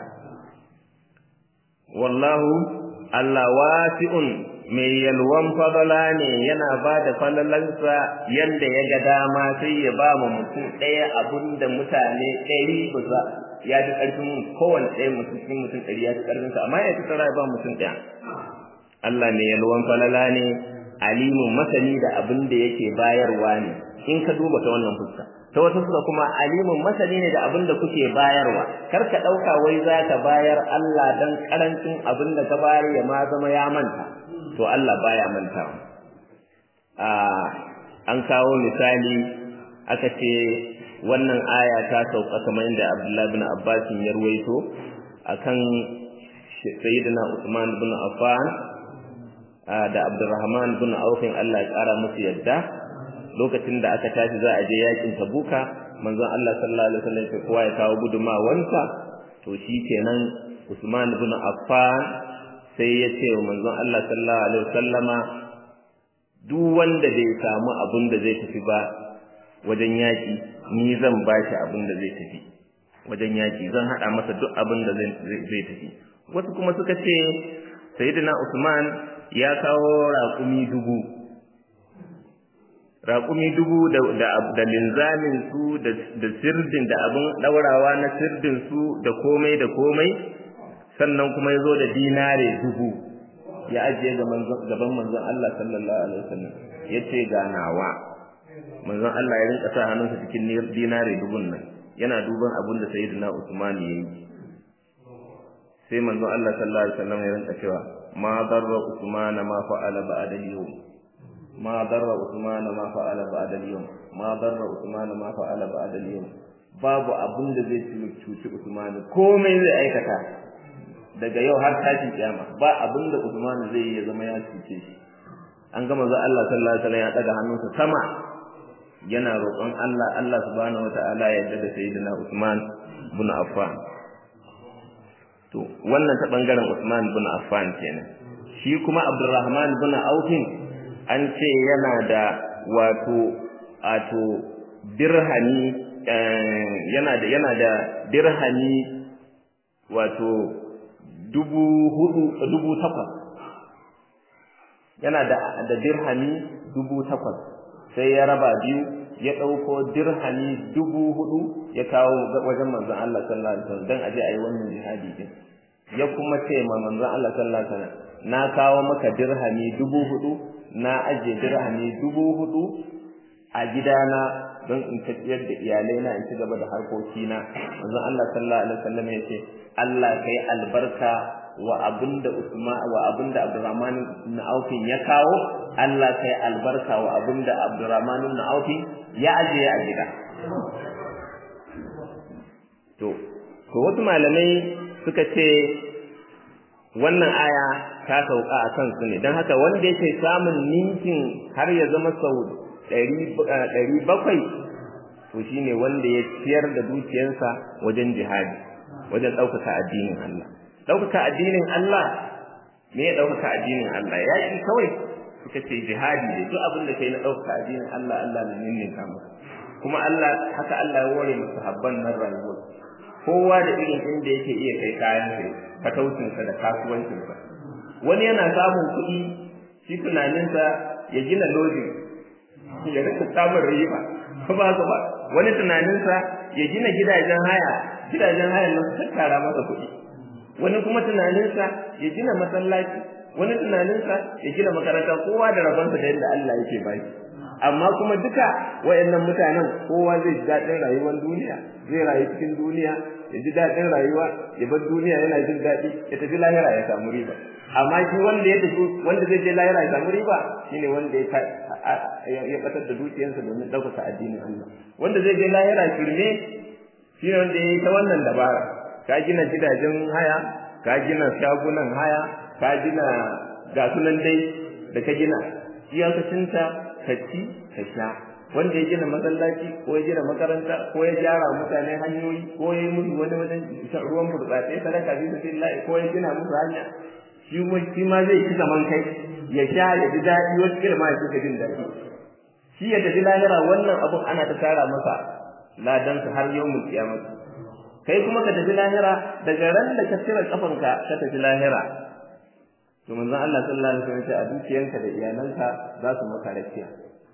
wallahu Allah wasi'un mai yalwan fadala ne yana ba da falalansa yanda ya ga dama sai ya ba mu mutum ɗaya abun da mutane ɗari ba za ya fi ƙarfin kowane ɗaya mutum cikin mutum ɗari ya fi ƙarfinsa amma ya fi tsara ya ba mutum ɗaya Allah mai yalwan falala ne alimun masani da abin da yake bayarwa ne in ka duba ta wannan fuska ta wata fuska kuma alimun masani ne da abin da kuke bayarwa kar ka ɗauka wai za ka bayar Allah dan karancin abin da ka bayar ya ma zama ya manta to Allah baya mantawa a an kawo misali aka ce wannan aya ta sauka kamar yadda Abdullahi bin Abbas ya ruwaito akan Sayyidina Usman bin Affan da Abdurrahman bin Auf Allah ya kara musu yadda lokacin da aka tashi za a je yakin Tabuka manzon Allah sallallahu alaihi wasallam ya kowa ya kawo gudumawansa to shikenan Usman bin Affan sai ya ce wa manzon Allah sallallahu alaihi wasallama duk wanda bai samu abin da zai tafi ba wajen yaki ni zan bashi abin da zai tafi wajen yaki zan hada masa duk abin da zai tafi wasu kuma suka ce sayyidina Usman ya kawo raƙumi dubu raƙumi dubu da da linzamin su da sirdin da abin daurawa na sirdin su da komai da komai sannan kuma ya zo da dinare dubu ya ajiye gaban manzon Allah sallallahu alaihi wasallam ya ce ga nawa manzon Allah ya rinka sa hannunsa cikin dinare dubun nan yana duban abin da sayyidina Usman ya yi sai manzon Allah sallallahu alaihi wasallam ya rinka cewa ma darra Usman ma fa'ala ba'da al-yawm ma darra Usman ma fa'ala ba'da al-yawm ma darra Usman ma fa'ala ba'da al-yawm babu abin da zai cuci Usman komai zai aikata daga yau har tashin kiyama ba abin da Usman zai yi ya zama ya cuce shi an ga manzo Allah sallallahu alaihi wasallam ya daga hannunsa sama yana roƙon Allah Allah subhanahu wataala ya yarda da sayyidina Usman bin Affan to wannan ta bangaren Usman bin Affan kenan shi kuma Abdurrahman bin Auf an ce yana da wato wato dirhami yana da yana da dirhami wato dubu hudu dubu takwas yana da da dirhami dubu takwas sai ya raba biyu ya ɗauko dirhami dubu hudu ya kawo wajen manzon Allah sallallahu alaihi wasallam dan aje ayi wannan jihadi din ya kuma ce ma manzon Allah sallallahu alaihi wasallam na kawo maka dirhami dubu hudu na aje dirhami dubu hudu a gidana don in tafiyar da iyalai na in ci gaba da harkokina manzon Allah sallallahu alaihi wasallam ya ce Allah kai albarka wa abinda Usman wa abinda Abdurrahman ibn Auf ya kawo Allah kai albarka wa abinda Abdurrahman ibn Auf ya aje a gida to ko wasu malamai suka ce wannan aya ta sauka a kansu ne don haka wanda yake samun ninkin har ya zama sau ɗari bakwai to shine wanda ya ciyar da dukiyarsa wajen jihadi wajen ɗaukaka addinin Allah ɗaukaka addinin Allah me ya ɗaukaka addinin Allah ya yi kawai suka ce jihadi ne duk abin da kai na ɗaukaka addinin Allah Allah na ninninka maka kuma Allah haka Allah ya ware masa habban nan rayuwar kowa da irin inda yake iya kai kayan sai fataucinsa da kasuwancinsa wani yana samun kuɗi shi tunaninsa ya gina lojin ya rika samun riba ko ba ba wani tunaninsa ya gina gidajen haya gidajen haya nan su tattara masa kuɗi wani kuma tunaninsa ya gina masallaci wani tunaninsa ya gina makaranta kowa da rabonsa da yadda Allah yake baki amma kuma duka wayannan mutanen kowa zai ji daɗin rayuwar duniya zai rayu cikin duniya ya ji daɗin rayuwa ya bar duniya yana jin daɗi ya tafi lahira ya samu riba amma shi wanda ya tafi wanda zai je lahira ya samu riba shine wanda ya ya batar da dukiyarsa domin ɗaukaka addinin Allah wanda zai je lahira shirme shine wanda ya yi ta wannan dabara ka gina gidajen haya ka gina shagunan haya ka gina ga sunan dai da ka gina iyakacinta ka ci ka sha wanda ya gina masallaci ko ya gina makaranta ko ya gyara mutane hanyoyi ko ya yi musu wani wajen ruwan burtsatse sadaka fi sabilillah ko ya gina musu hanya shi shi ma zai ci zaman kai ya sha ya ji daɗi wasu kila ma ya suka jin daɗi shi ya tafi lahira wannan abun ana ta tara masa ladansa har yau mu kiyamata kai kuma ka tafi lahira daga ran da ka cire kafanka ka tafi lahira to manzon Allah sallallahu alaihi wasallam a dukiyanka da iyalanka za su maka rakiya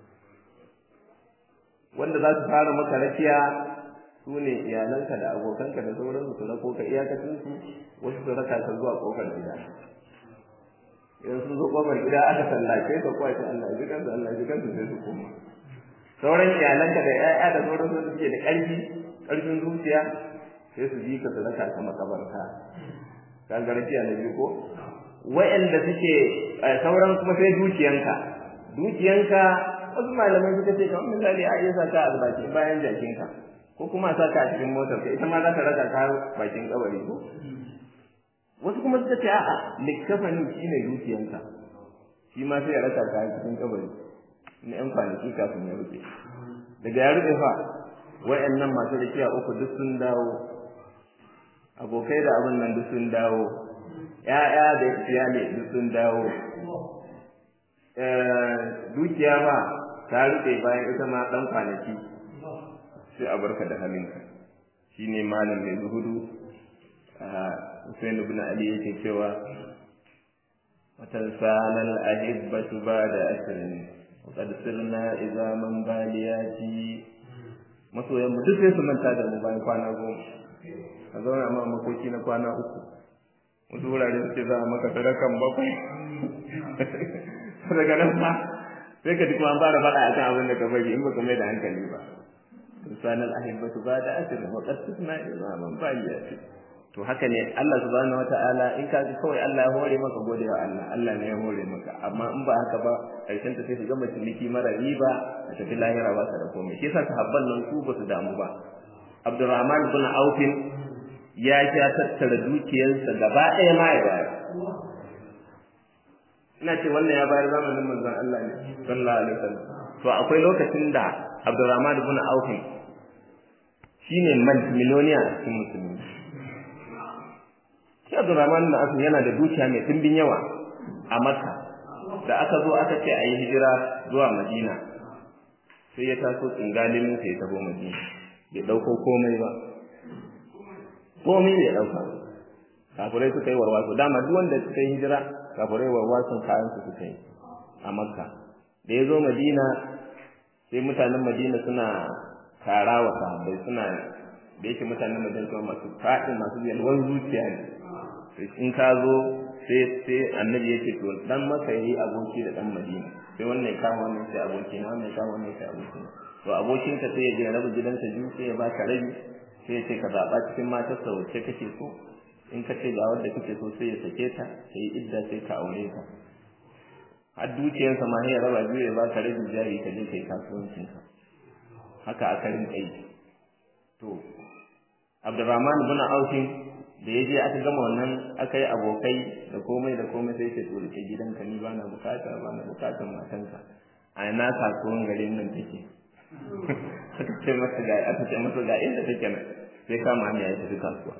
wanda za su fara maka rakiya su ne iyalanka da abokanka da sauransu su rako ka iyakacin su wasu su raka ka zuwa kofar gida idan sun zo kofar gida aka sallace ka kuwa ta Allah ji kansu Allah ji kansu sai su koma sauran iyalanka da ƴaƴa da sauran su suke da ƙarfi ƙarfin zuciya sai su ji ka su raka ka makabarta ka ga rakiya na biyu ko wa'anda suke sauran kuma sai dukiyanka dukiyanka wasu malamai suka ce kamar misali a iya saka a bakin bayan jakinka ko kuma saka a cikin motar ka ita ma za ta raka ka bakin kabari ko wasu kuma suka ce a'a likkafani shine dukiyanka shi ma sai ya raka ka cikin kabari na yan kwanaki kafin ya rufe daga ya rufe fa wa'annan masu rakiya uku duk sun dawo abokai da abin nan duk sun dawo ‘ya'ya da iyali duk sun dawo, dukiya ba ta rufe bayan ita ma ɗan kwanaki sai a barka da halinka shi ne malam mai zuhudu a Hussein ibn Ali yake cewa watan sanar ahibbatu ba da asirin wakad sirna izaman baliyati masoyan mu duk sai su manta da mu bayan kwana goma a zauna ma makoki na kwana uku wasu wurare suke za a maka sadakan bakwai daga nan ma sai ka ji kuma an fara faɗa a kan abin da ka bari in baka mai da hankali ba misalan ahibbatu ba da asirin wa qad tusna izaman baliyati to haka ne Allah subhanahu wataala in ka kawai Allah ya hore maka gode wa Allah Allah ne ya hore maka amma in ba haka ba karshen ta sai ka ga ciniki mara riba a tafi lahira ba ka da komai shi yasa sahabban nan su ba su damu ba Abdurrahman ibn Auf ya ja tattara dukiyarsa gaba ɗaya ma ya bayar ina ce wannan ya bayar zamanin manzon Allah ne sallallahu alaihi wasallam to akwai lokacin da Abdurrahman ibn Auf shine miliyoniya a cikin musulmi shi Abdurrahman ibn Auf yana da dukiya mai dimbin yawa a Makka da aka zo aka ce a yi hijira zuwa Madina sai ya taso tsingalin sai ya tabo Madina bai dauko komai ba komai bai dauka kafirai suka yi warwaso dama duk wanda suka yi hijira kafirai warwason kayan su suka yi a Makka da ya zo Madina sai mutanen Madina suna kara wa sahabbai suna da yake mutanen Madina kuma masu faɗi masu yalwan zuciya ne in ka zo sai sai annabi yake to dan maka yayi aboki da dan Madina sai wannan ya kama wannan sai aboki na wannan ya kama wannan sai aboki to abokin ka sai ya je rabu gidansa biyu sai ya baka rabi sai ya ce ka zaba cikin matarsa wacce kake so in ka ce ga wanda kake so sai ya sake ta sai idda sai ka aure ta har dukiyarsa ma ya raba biyu ya baka rabi jari ka je kai kasuwancin ka haka aka rinka yi to Abdurrahman ibn Auf da ya je aka gama wannan aka yi abokai da komai da komai sai ce to rike gidanka ni ba na bukata ba na bukatan matanka a na kasuwan garin nan take aka ce masa ga aka ce masa ga inda take nan sai kama hanya ya tafi kasuwa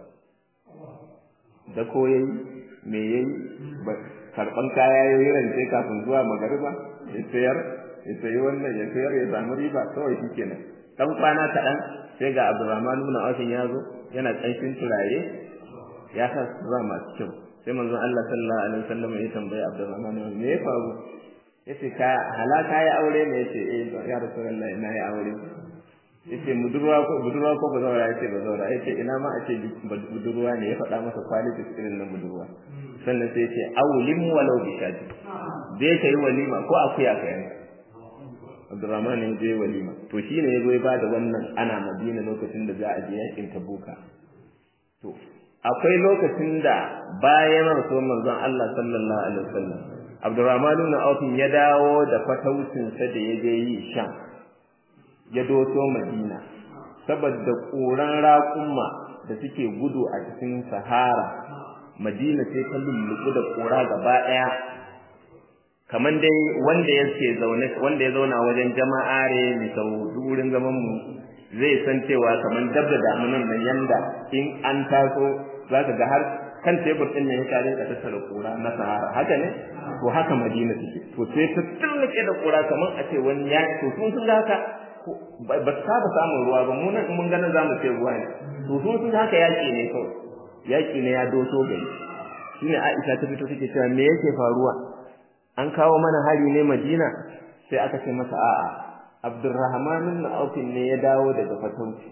da ko yayi me yayi karban kaya yayi rance kafin zuwa magariba ya sayar ya sayi wannan ya sayar ya samu riba kawai shikenan dan kwana kaɗan sai ga Abdurrahman ibn Auf ya zo yana ƙanshin turare ya sa sutura masu kyau sai manzon Allah sallallahu alaihi wasallam ya tambaye Abdurrahman me ya faru yace ka halaka ya aure ne yace eh ya Rasulullah ina ya aure yace budurwa ko budurwa ko ba zaura yace ba zaura yace ina ma a ce budurwa ne ya faɗa masa quality irin na budurwa sannan sai yace awlim walau bi shadi dai kai walima ko akuya ka yanka Abdurrahman ne je walima to shine yazo ya bada wannan ana Madina lokacin da za a je yakin Tabuka to akwai lokacin da bayan rasuwar manzon Allah sallallahu alaihi wasallam Abdurrahman ibn Auf ya dawo da fataucin sa da yaje yi Sham ya doso Madina saboda ƙuran raƙumma da suke gudu a cikin Sahara Madina sai ta lulluɓu da ƙura gaba ɗaya kaman dai wanda yake zaune wanda ya zauna wajen jama'are mai sau wurin zaman mu zai san cewa kaman dab da damunan nan yanda in an taso zaka ga har kan tebur din ne ya rinka tattara kura na sahara haka ne to haka madina take to sai ta turnuke da kura kaman a ce wani ya to sun sun haka ba ta saba samun ruwa ba mu nan mun ganin zamu ce ruwa ne to sun sun haka yaki ne kawai yaki ne ya doso gari shine Aisha ta fito take cewa me yake faruwa an kawo mana hari ne Madina sai aka ce masa a'a Abdurrahman ibn Auf ne ya dawo daga fatauci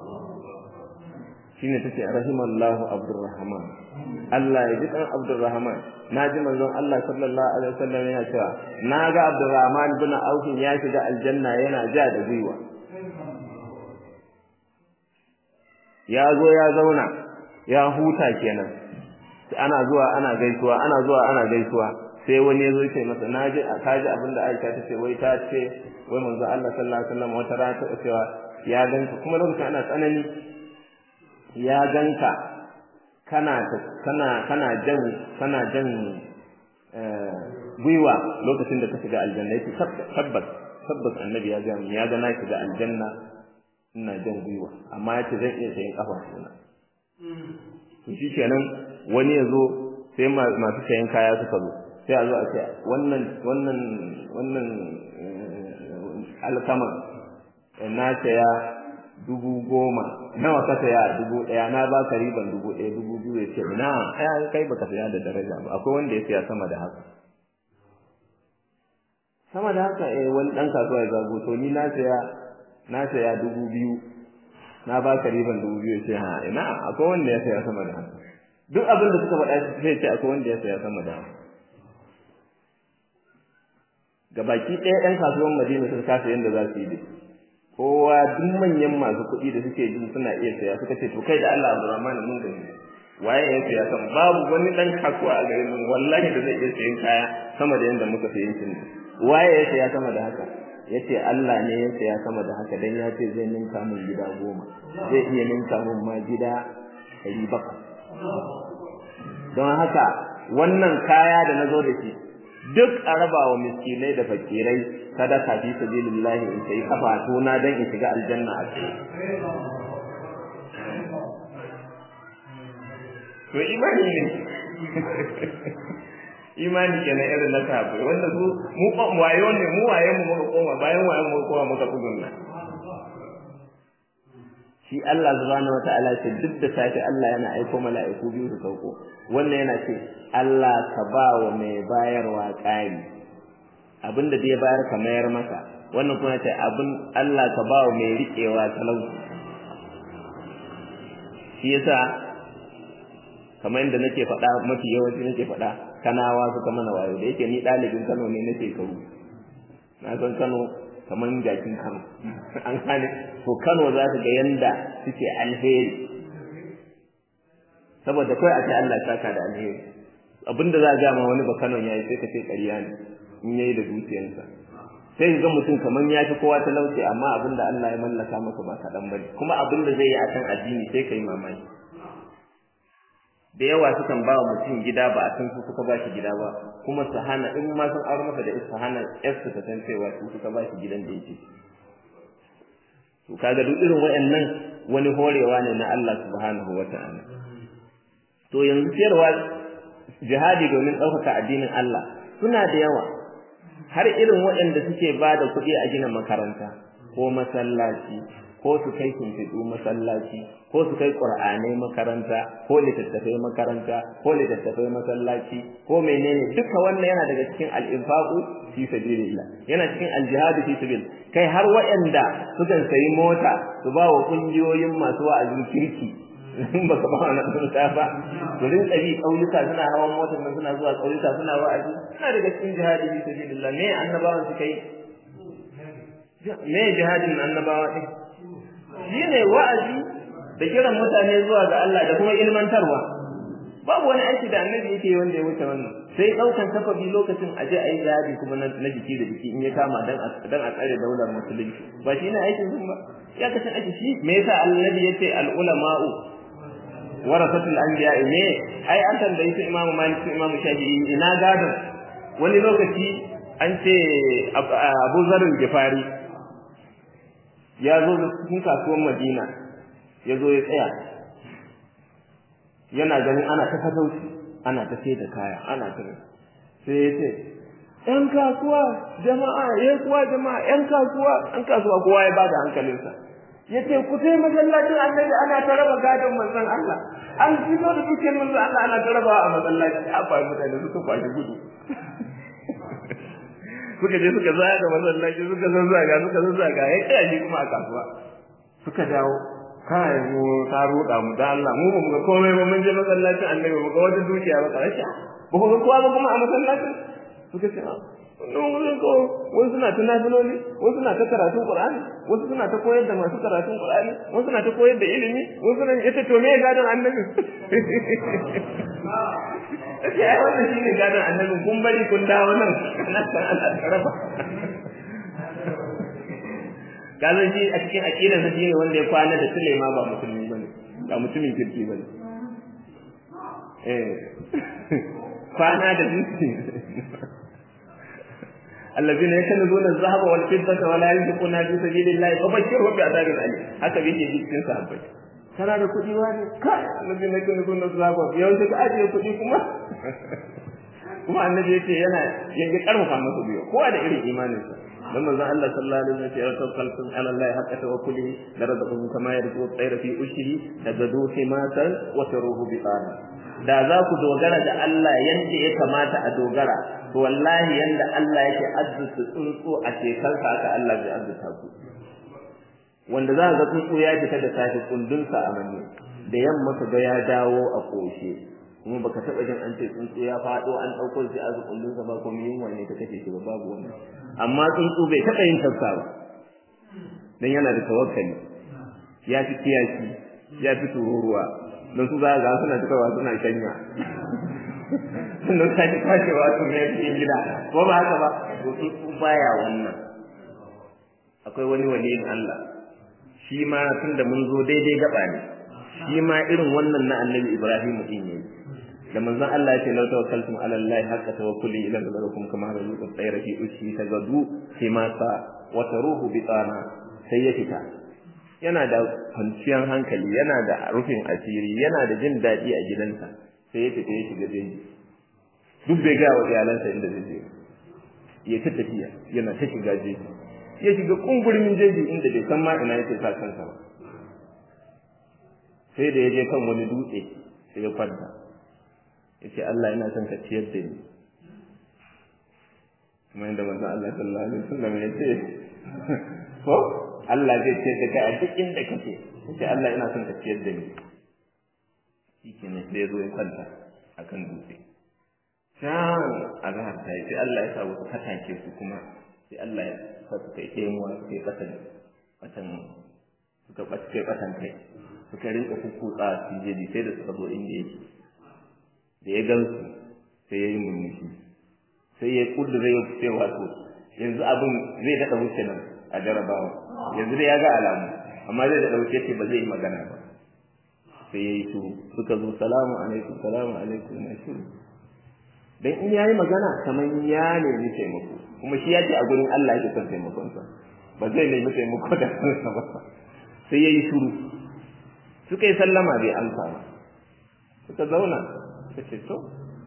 shine tace rahimallahu Abdurrahman Allah ya ji dan Abdurrahman naji manzon Allah sallallahu alaihi wasallam yana cewa naga Abdurrahman ibn Auf ya shiga aljanna yana ja da gwiwa ya zo ya zauna ya huta kenan ana zuwa ana gaisuwa ana zuwa ana gaisuwa sai wani ya zo ce masa naji ka ji abin da Aisha ta ce wai ta ce wai manzo Allah sallallahu alaihi wasallam wata rana ta cewa ya ganka kuma lokacin ana tsanani ya ganka kana kana kana jan kana jan gwiwa lokacin da ka shiga aljanna yake tabbas tabbas annabi ya ga ya ga na shiga aljanna ina jan gwiwa amma yace zan iya sayin kafa suna to shikenan wani ya zo sai masu sayan kaya suka zo sai a zo a ce wannan wannan wannan alkama na saya dubu goma nawa ka saya dubu ɗaya na ba ka riban dubu ɗaya dubu biyu ya ce na ai kai baka saya da daraja ba akwai wanda ya saya sama da haka sama da haka eh wani dan kasuwa ya zago to ni na saya na saya dubu biyu na ba ka riban dubu biyu ya ce ha ina akwai wanda ya saya sama da haka duk abin da suka faɗa sai ce akwai wanda ya saya sama da haka gabaki ɗaya ɗan kasuwan Madina sun kasa yadda za su yi dai kowa duk manyan masu kuɗi da suke jin suna iya saya suka ce to kai da Allah Abdurrahman mun gani waye ya saya sama babu wani ɗan kasuwa a garin nan wallahi da zai iya sayan kaya sama da yadda muka sayi shi waye ya saya sama da haka yace Allah ne ya saya sama da haka dan ya ce zai ninka min gida goma zai iya ninka min ma gida ɗari bakwai don haka wannan kaya da na zo da shi duk a raba wa miskinai da fakirai sadaka fi sabilillahi in sai kafa tona dan in shiga aljanna a cikin to imani ne imani kenan irin na sahabbai wanda su mu wayo ne mu waye mu muka koma bayan waye mu koma muka tsugunna shi Allah subhanahu wataala ce duk da safi Allah yana aiko mala'iku biyu su sauko wannan yana ce Allah ka ba wa mai bayarwa ƙari abinda da ya bayar ka mayar masa wannan kuma ce abin Allah ka ba wa mai riƙewa talauci shi yasa kamar yadda nake faɗa mafi yawanci nake faɗa kanawa suka mana wayo da yake ni ɗalibin Kano ne na shekaru na san Kano kamar jakin Kano an gane to Kano za su ga yanda suke alheri saboda kai a ce Allah ya saka da alheri abinda za a ga ma wani ba Kano yayi sai ka ce ƙarya ne in yayi da dukiyarsa sai ga mutum kamar ya fi kowa talauci amma abinda Allah ya mallaka masa ba kaɗan bane kuma abinda zai yi a kan addini sai kai mamaki da yawa sukan ba wa mutum gida ba a san su suka ba shi gida ba kuma su hana in ma sun aure masa da su hana yarsu ta san cewa su suka ba shi gidan da yake to kaga duk irin waɗannan wani horewa ne na Allah subhanahu wata'ala to yanzu ciyarwa jihadi domin ɗaukaka addinin Allah suna da yawa har irin waɗanda suke ba da kuɗi a gina makaranta ko masallaci ko su kai shimfiɗu masallaci ko su kai ƙur'anai makaranta ko littattafai makaranta ko littattafai masallaci ko menene duka wannan yana daga cikin al'infaqu fi sabilillah yana cikin aljihadu fi sabil kai har waɗanda sukan sayi mota su ba wa ƙungiyoyin masu wa'azin kirki in baka ba wannan sunta ba to rin tsabi kauyuka suna hawan motar nan suna zuwa kauyuka suna wa'azi suna daga cikin jihadi fi sabilillah me annabawan suka yi me jihadin annabawa din shine wa'azi da kiran mutane zuwa ga Allah da kuma ilmantarwa babu wani aiki da annabi yake wanda ya wuce wannan sai daukan safabi lokacin aje ayi jihadi kuma na jiki da jiki in ya kama dan dan a tsare daular musulunci ba shine aikin sun ba ya kace aiki shi me yasa annabi yace al ulama'u warasatul anbiya ne ai an tambayi su imamu malik su imamu shafi'i ina gadon wani lokaci an ce abu zarin gifari ya zo da cikin kasuwar madina ya zo ya tsaya yana ganin ana ta fatauci ana ta sai da kaya ana ta sai ya ce ‘yan kasuwa jama'a ya kuwa jama'a ‘yan kasuwa ‘yan kasuwa kowa ya bada hankalinsa ya ce ku sai masallacin annabi ana ta raba gadon manzon Allah an fito da dukiyar manzon Allah ana ta raba a masallaci a fa mutane suka kwashi gudu suka je suka zaga masallaci suka zazzaga suka zazzaga ya kaya shi kuma a kasuwa suka dawo kai mu ta roƙa mu da Allah mu ba mu ga komai ba mun je masallacin annabi mu ga wata dukiya ba karshe ba ku ga kowa ba kuma a masallacin suka ce a wannan wurin ko wasu suna ta nafiloli wasu suna ta karatun qur'ani wasu suna ta koyar da masu karatun qur'ani wasu suna ta koyar da ilimi wasu suna ita to me gadon annabi Ake ai wannan shine gadon annabi kun bari kun dawo nan ana san ana karaba Gazan shi a cikin aqidar sa shine wanda ya kwana da Sulema ba musulmi bane ba mutumin kirki bane eh kwana da zuci الذين يكنزون الذهب والفضة ولا ينفقونها في سبيل الله فبشرهم بعذاب أليم haka yake cikin sahabbai kana da kuɗi wani kai annabi ne kun kun zaba yau sai ka ajiye kuɗi kuma kuma annabi yace yana yanke karfafa masa biyo kowa da irin imanin sa dan manzon Allah sallallahu alaihi wasallam ya tawakkaltu ala Allah haqqa tawakkuli da rabbukum kama yarzu tsayra fi ushri daga duhi matan wa taruhu bi da za ku dogara da Allah yanda ya kamata a dogara to wallahi yanda Allah yake azzuta tsuntsu a shekarsa haka Allah zai azzuta ku wanda za ga tsuntsu ya fita da safe kundunsa a manne da yamma ka ga ya dawo a koshe kuma baka taba jin an ce tsuntsu ya fado an dauko shi azu kundunsa ba kuma yunwa ne ta kace shi ba babu wannan amma tsuntsu bai taba yin tafsa ba dan yana da tawakkali ya fi kiyaki ya fi tururuwa don su za ga suna tukawa suna kanya sannan sake kwashewa su ne cikin gida ko ba haka ba to tsuntsu baya wannan akwai wani waliyin Allah shi ma tun da mun zo daidai gaba ne shi ma irin wannan na annabi Ibrahim din ne da manzon Allah ya ce law tawakkaltum ala Allah haqqa tawakkuli ila rabbikum kama razuqa tsayra fi ushi tagadu himasa wa taruhu bitana sai ya fita yana da kwanciyar hankali yana da rufin asiri yana da jin daɗi a gidansa sai ya fita ya shiga jeji duk bai gaya wa iyalansa inda zai je ya ta tafiya yana ta shiga jeji ya shiga kungurmin jeji inda bai san ma ina yake sa kansa ba sai da ya je kan wani dutse sai ya kwanta ya ce Allah ina son ka ciyar da ni kuma yadda manzo Allah sallallahu alaihi wasallam ya ce ko Allah zai ciyar da kai a duk inda kake sai Allah ina son ka ciyar da ni shi ne sai ya zo ya kwanta akan dutse can a zahar ta yi sai Allah ya sa wasu katake su kuma sai Allah ya sa su kai taimuwa su kai kasan kasan suka kai kasan kai suka rinka kukkutsa su jeji sai da suka zo inda yake da ya gan su sai ya yi murmushi sai ya kudura ya ce wato yanzu abin zai daɗa wuce nan a jarabawa yanzu dai ya ga alamu amma zai daɗa wuce ce ba zai yi magana ba sai ya yi shuru suka zo salamu alaikum salamu alaikum na shuru dan in yayi magana kamar ya nemi taimako kuma shi ya ce a gurin Allah yake son taimakon sa ba zai nemi taimako da kansa ba sai yayi shiru suka yi sallama bai amsa ba suka zauna suka ce to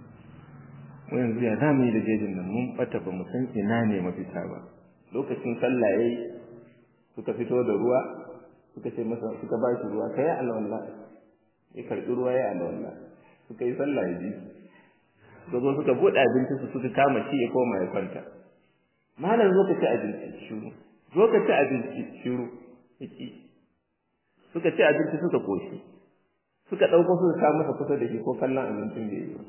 mu yanzu ya zamu yi da jejin nan mun bata ba mu san ina ne mafita ba lokacin sallah yayi suka fito da ruwa suka ce masa suka ba shi ruwa kai alwala ya karbi ruwa ya alwala suka yi sallah ya ji suka zo suka buɗe abinci su suka kama shi ya koma ya kwanta malam zo ka ci abinci shiru zo ka ci abinci shiru yaki suka ci abinci suka koshi suka ɗauko suka kawo masa kusa da shi ko kallon abincin da yi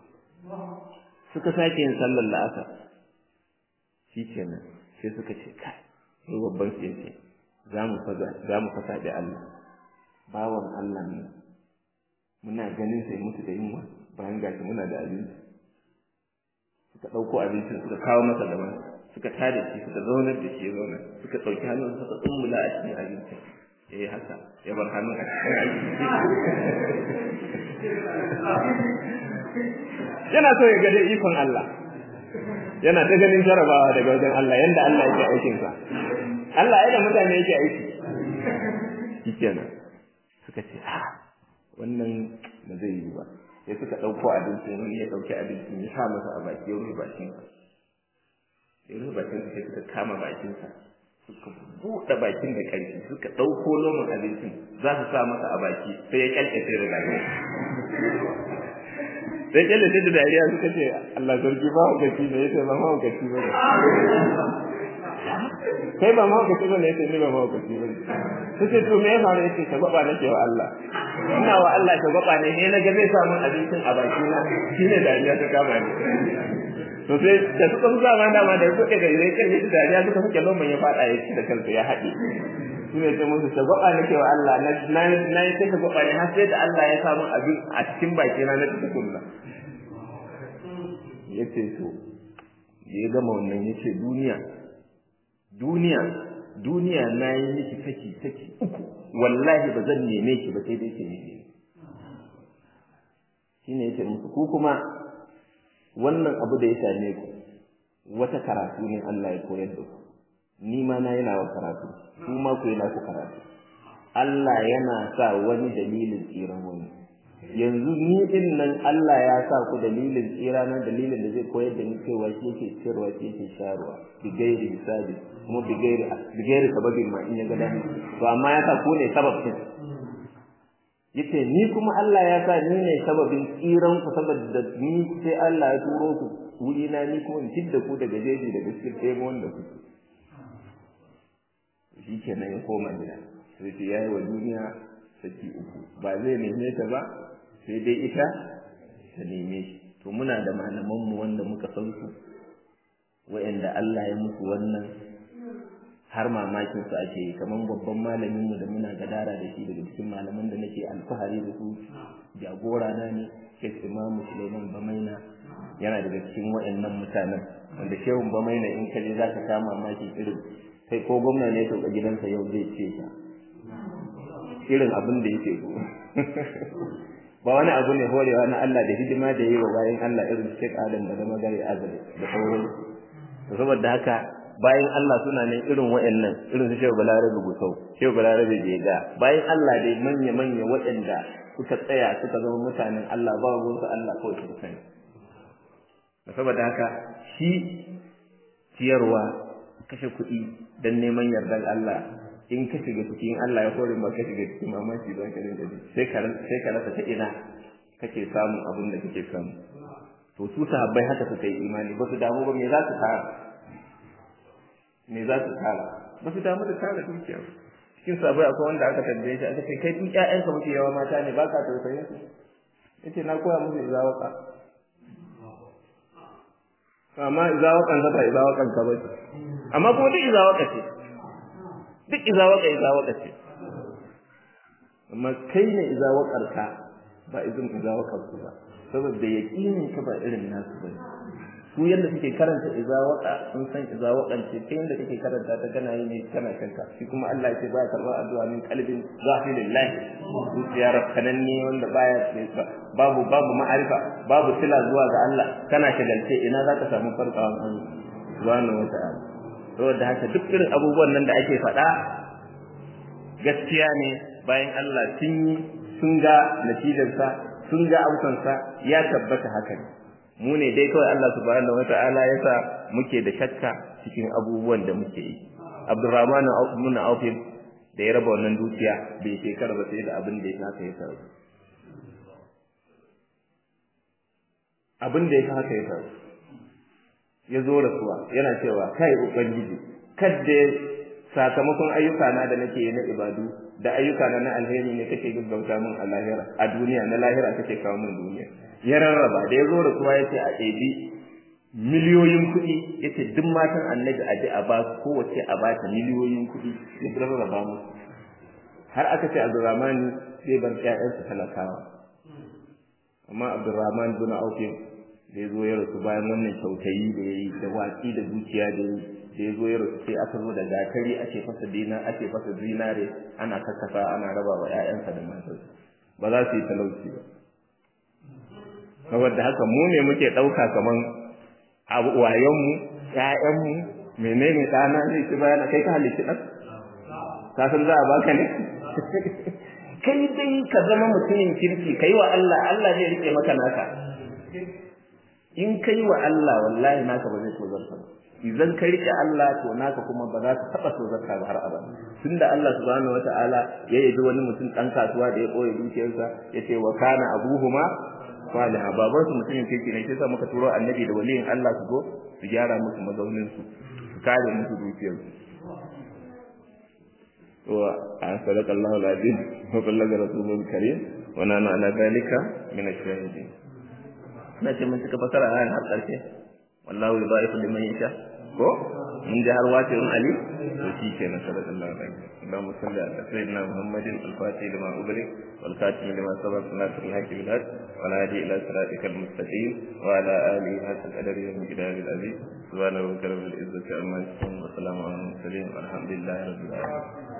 suka sake yin sallar la'asar shi kenan sai suka ce kai sai babban su yace za mu za mu fasa da Allah bawan Allah ne muna ganin sai mutu da yunwa bayan gashi muna da abinci suka ɗauko abincin suka kawo masa daban suka tada shi suka zaunar da shi zauna suka ɗauki hannun suka tsummula a cikin abincin ya yi haka ya bar hannun a cikin abinci yana so ya gade ikon Allah yana ta ganin jarabawa daga wajen Allah yanda Allah yake aikin sa Allah ya da mutane yake aiki shikenan suka ce a wannan ba zai yi ba sai suka ɗauko abincin wani ya ɗauki abincin ya sa masa a baki ya rufe bakinsa ya rufe bakinsa sai suka kama bakinsa suka buɗe bakin da ƙarfi suka ɗauko lomin abincin za su sa masa a baki sai ya ƙyalƙyace da dariya sai ƙyalƙyace da dariya suka ce Allah sarki ba hukaci ne ya ce ba ma hukaci ba ne kai ba ma hukaci ba ne ya ce ni ba ma hukaci ba ne su ce to me ya faru ya ce ka gwaba nake wa Allah ina wa Allah ka gwaba ne ne na ga zai samu abincin a baki na shine dariya ta kama ni to sai da suka zuwa ma dama da suka ga idan kai da dariya suka suke lomban ya fada ya ci da kansa ya haɗe su ne sai musu gwaba nake wa Allah na na na sai ka gwaba ne har sai da Allah ya samu abin a cikin baki na na tukunna yace to ya gama wannan yace duniya duniya duniya na yi miki saki saki uku wallahi ba zan neme ki ba sai dai ki neme shine yace musu ku kuma wannan abu da ya same ku wata karatu ne Allah ya koyar da ku ni ma na yana wa karatu ku ma ku yana ku karatu Allah yana sa wani dalilin tsiran wani yanzu ni din nan Allah ya sa ku dalilin tsira na dalilin da zai koyar da ni cewa shi yake ciyarwa shi yake sharuwa bi gairi hisabi kuma bi gairi bi gairi sababin ma in ya ga dani to amma ya sa ku ne sababin yace ni kuma Allah ya sa ni ne sababin tsiran ku saboda ni sai Allah ya turo ku wuri na ni kuma in tidda ku daga jeji daga cikin ɗaya wanda ku shi kenan ya koma gida sai ce yayi wa duniya saki uku ba zai neme ta ba sai dai ita ta neme shi to muna da malaman mu wanda muka san su wa'anda Allah ya musu wannan har mamakin su ake yi kamar babban malamin mu da muna gadara da shi daga cikin malaman da nake alfahari da su jagora na ne Sheikh Imam Suleiman Bamaina yana daga cikin wayannan mutanen wanda Shehun Bamaina in ka je zaka kama mamaki irin sai ko gwamna ne to gidansa yau zai ce ka irin abin da yake so ba wani abu ne horewa na Allah da hidima da yi wa bayan Allah irin Sheikh Adam da Magare Azare da sauran saboda haka bayan Allah suna nan irin waɗannan irin su Shehu Balarabe Gusau Shehu Balarabe Jega bayan Allah dai manya manya waɗanda suka tsaya suka zama mutanen Allah ba ruwan su Allah kawai su sani saboda haka shi ciyarwa kashe kuɗi dan neman yardar Allah in ka shiga cikin Allah ya kore ma ka shiga cikin mamaki don ka rinka ji sai ka sai ka rasa ta ina kake samun abin da kake samu to su sahabbai haka suka yi imani ba su damu ba me za su tara me za su tara ba su damu da tara dukiya cikin sabai akwai wanda aka tambaye shi aka ce kai duk ƴaƴanka muke yawa mata ne baka tausayin su yace na koya musu izawaka amma izawakan ka ba izawakan ka ba amma kuma duk izawaka ce duk izawaka izawaka ce amma kai ne izawakar ka ba izin izawakar su ba saboda yaqinin ka ba irin nasu bane su yadda suke karanta izawaka sun san izawakan ce kai yadda kake karanta ta kana yi ne kana kanka shi kuma Allah ya ce baya karba addu'a min qalbin zahilillah zuciya rafkananne wanda baya babu babu ma'arifa babu sila zuwa ga Allah kana shagalce ina zaka samu farkawan Allah subhanahu wa ta'ala saboda haka duk irin abubuwan nan da ake faɗa gaskiya ne bayan Allah sun yi sun ga natijarsa sun ga amsansa ya tabbata haka ne mu ne dai kawai Allah subhanahu wata'ala ya sa muke da shakka cikin abubuwan da muke yi Abdurrahman ibn Auf da ya raba wannan dukiya bai shekara ba sai da abin da ya haka ya sa abin da ya haka ya sa ya zo rasuwa yana cewa kai ubangiji kadda sakamakon ayyuka na da nake na ibadu da ayyuka na na alheri ne kake gaggauta min a lahira a duniya na lahira kake kawo min duniya ya rarraba da ya zo da kuwa ya ce a ɗebi miliyoyin kuɗi ya ce duk matan annabi a ji a ba su kowace a ba ta miliyoyin kuɗi ya rarraba musu har aka ce abdurrahman zai bar ƴaƴansa talakawa amma abdurrahman bin aufin da ya zo ya rasu bayan wannan kyautayi da ya yi da watsi da zuciya da ya yi da ya zo ya rasu sai aka zo da gatari ake fasa dina ake fasa zinare ana kakkasa ana raba wa ƴaƴansa da matarsa ba za su yi talauci ba saboda haka mu ne muke ɗauka kaman abu wayanmu ƴaƴanmu menene ɗana zai ci bayana kai ka halitta ɗan ka san za a baka ne kai dai ka zama mutumin kirki kai wa Allah Allah zai rike maka naka in kai wa Allah wallahi naka ba zai tozarta ba idan ka rike Allah to naka kuma ba za ka taba tozarta ba har abada tunda Allah subhanahu wataala ya yabi wani mutum dan kasuwa da ya koyi dukiyarsa yace wa kana abuhuma salihah baban su mutumin kirki ne sai sa muka turo annabi da waliyin Allah su go su gyara musu mazaunin su su kare musu dukiyarsu وصدق الله العظيم وبلغ رسوله الكريم ونحن على ذلك من الشاهدين na ce mun cika fasara ayan har ƙarshe wallahu yudaifu liman yasha ko mun ji har wace in ali to shi kenan sallallahu alaihi wasallam Allahumma salli ala sayyidina Muhammadin al-fatih lima ubrik wal khatim lima sabaq nasr al-haq bil haq wa la hadi ila siratikal mustaqim wa ala alihi hatta qadari wa miqdari al-aziz subhanahu wa ta'ala bil izzati amma yasifun wa salamun ala al-mursalin walhamdulillahi rabbil alamin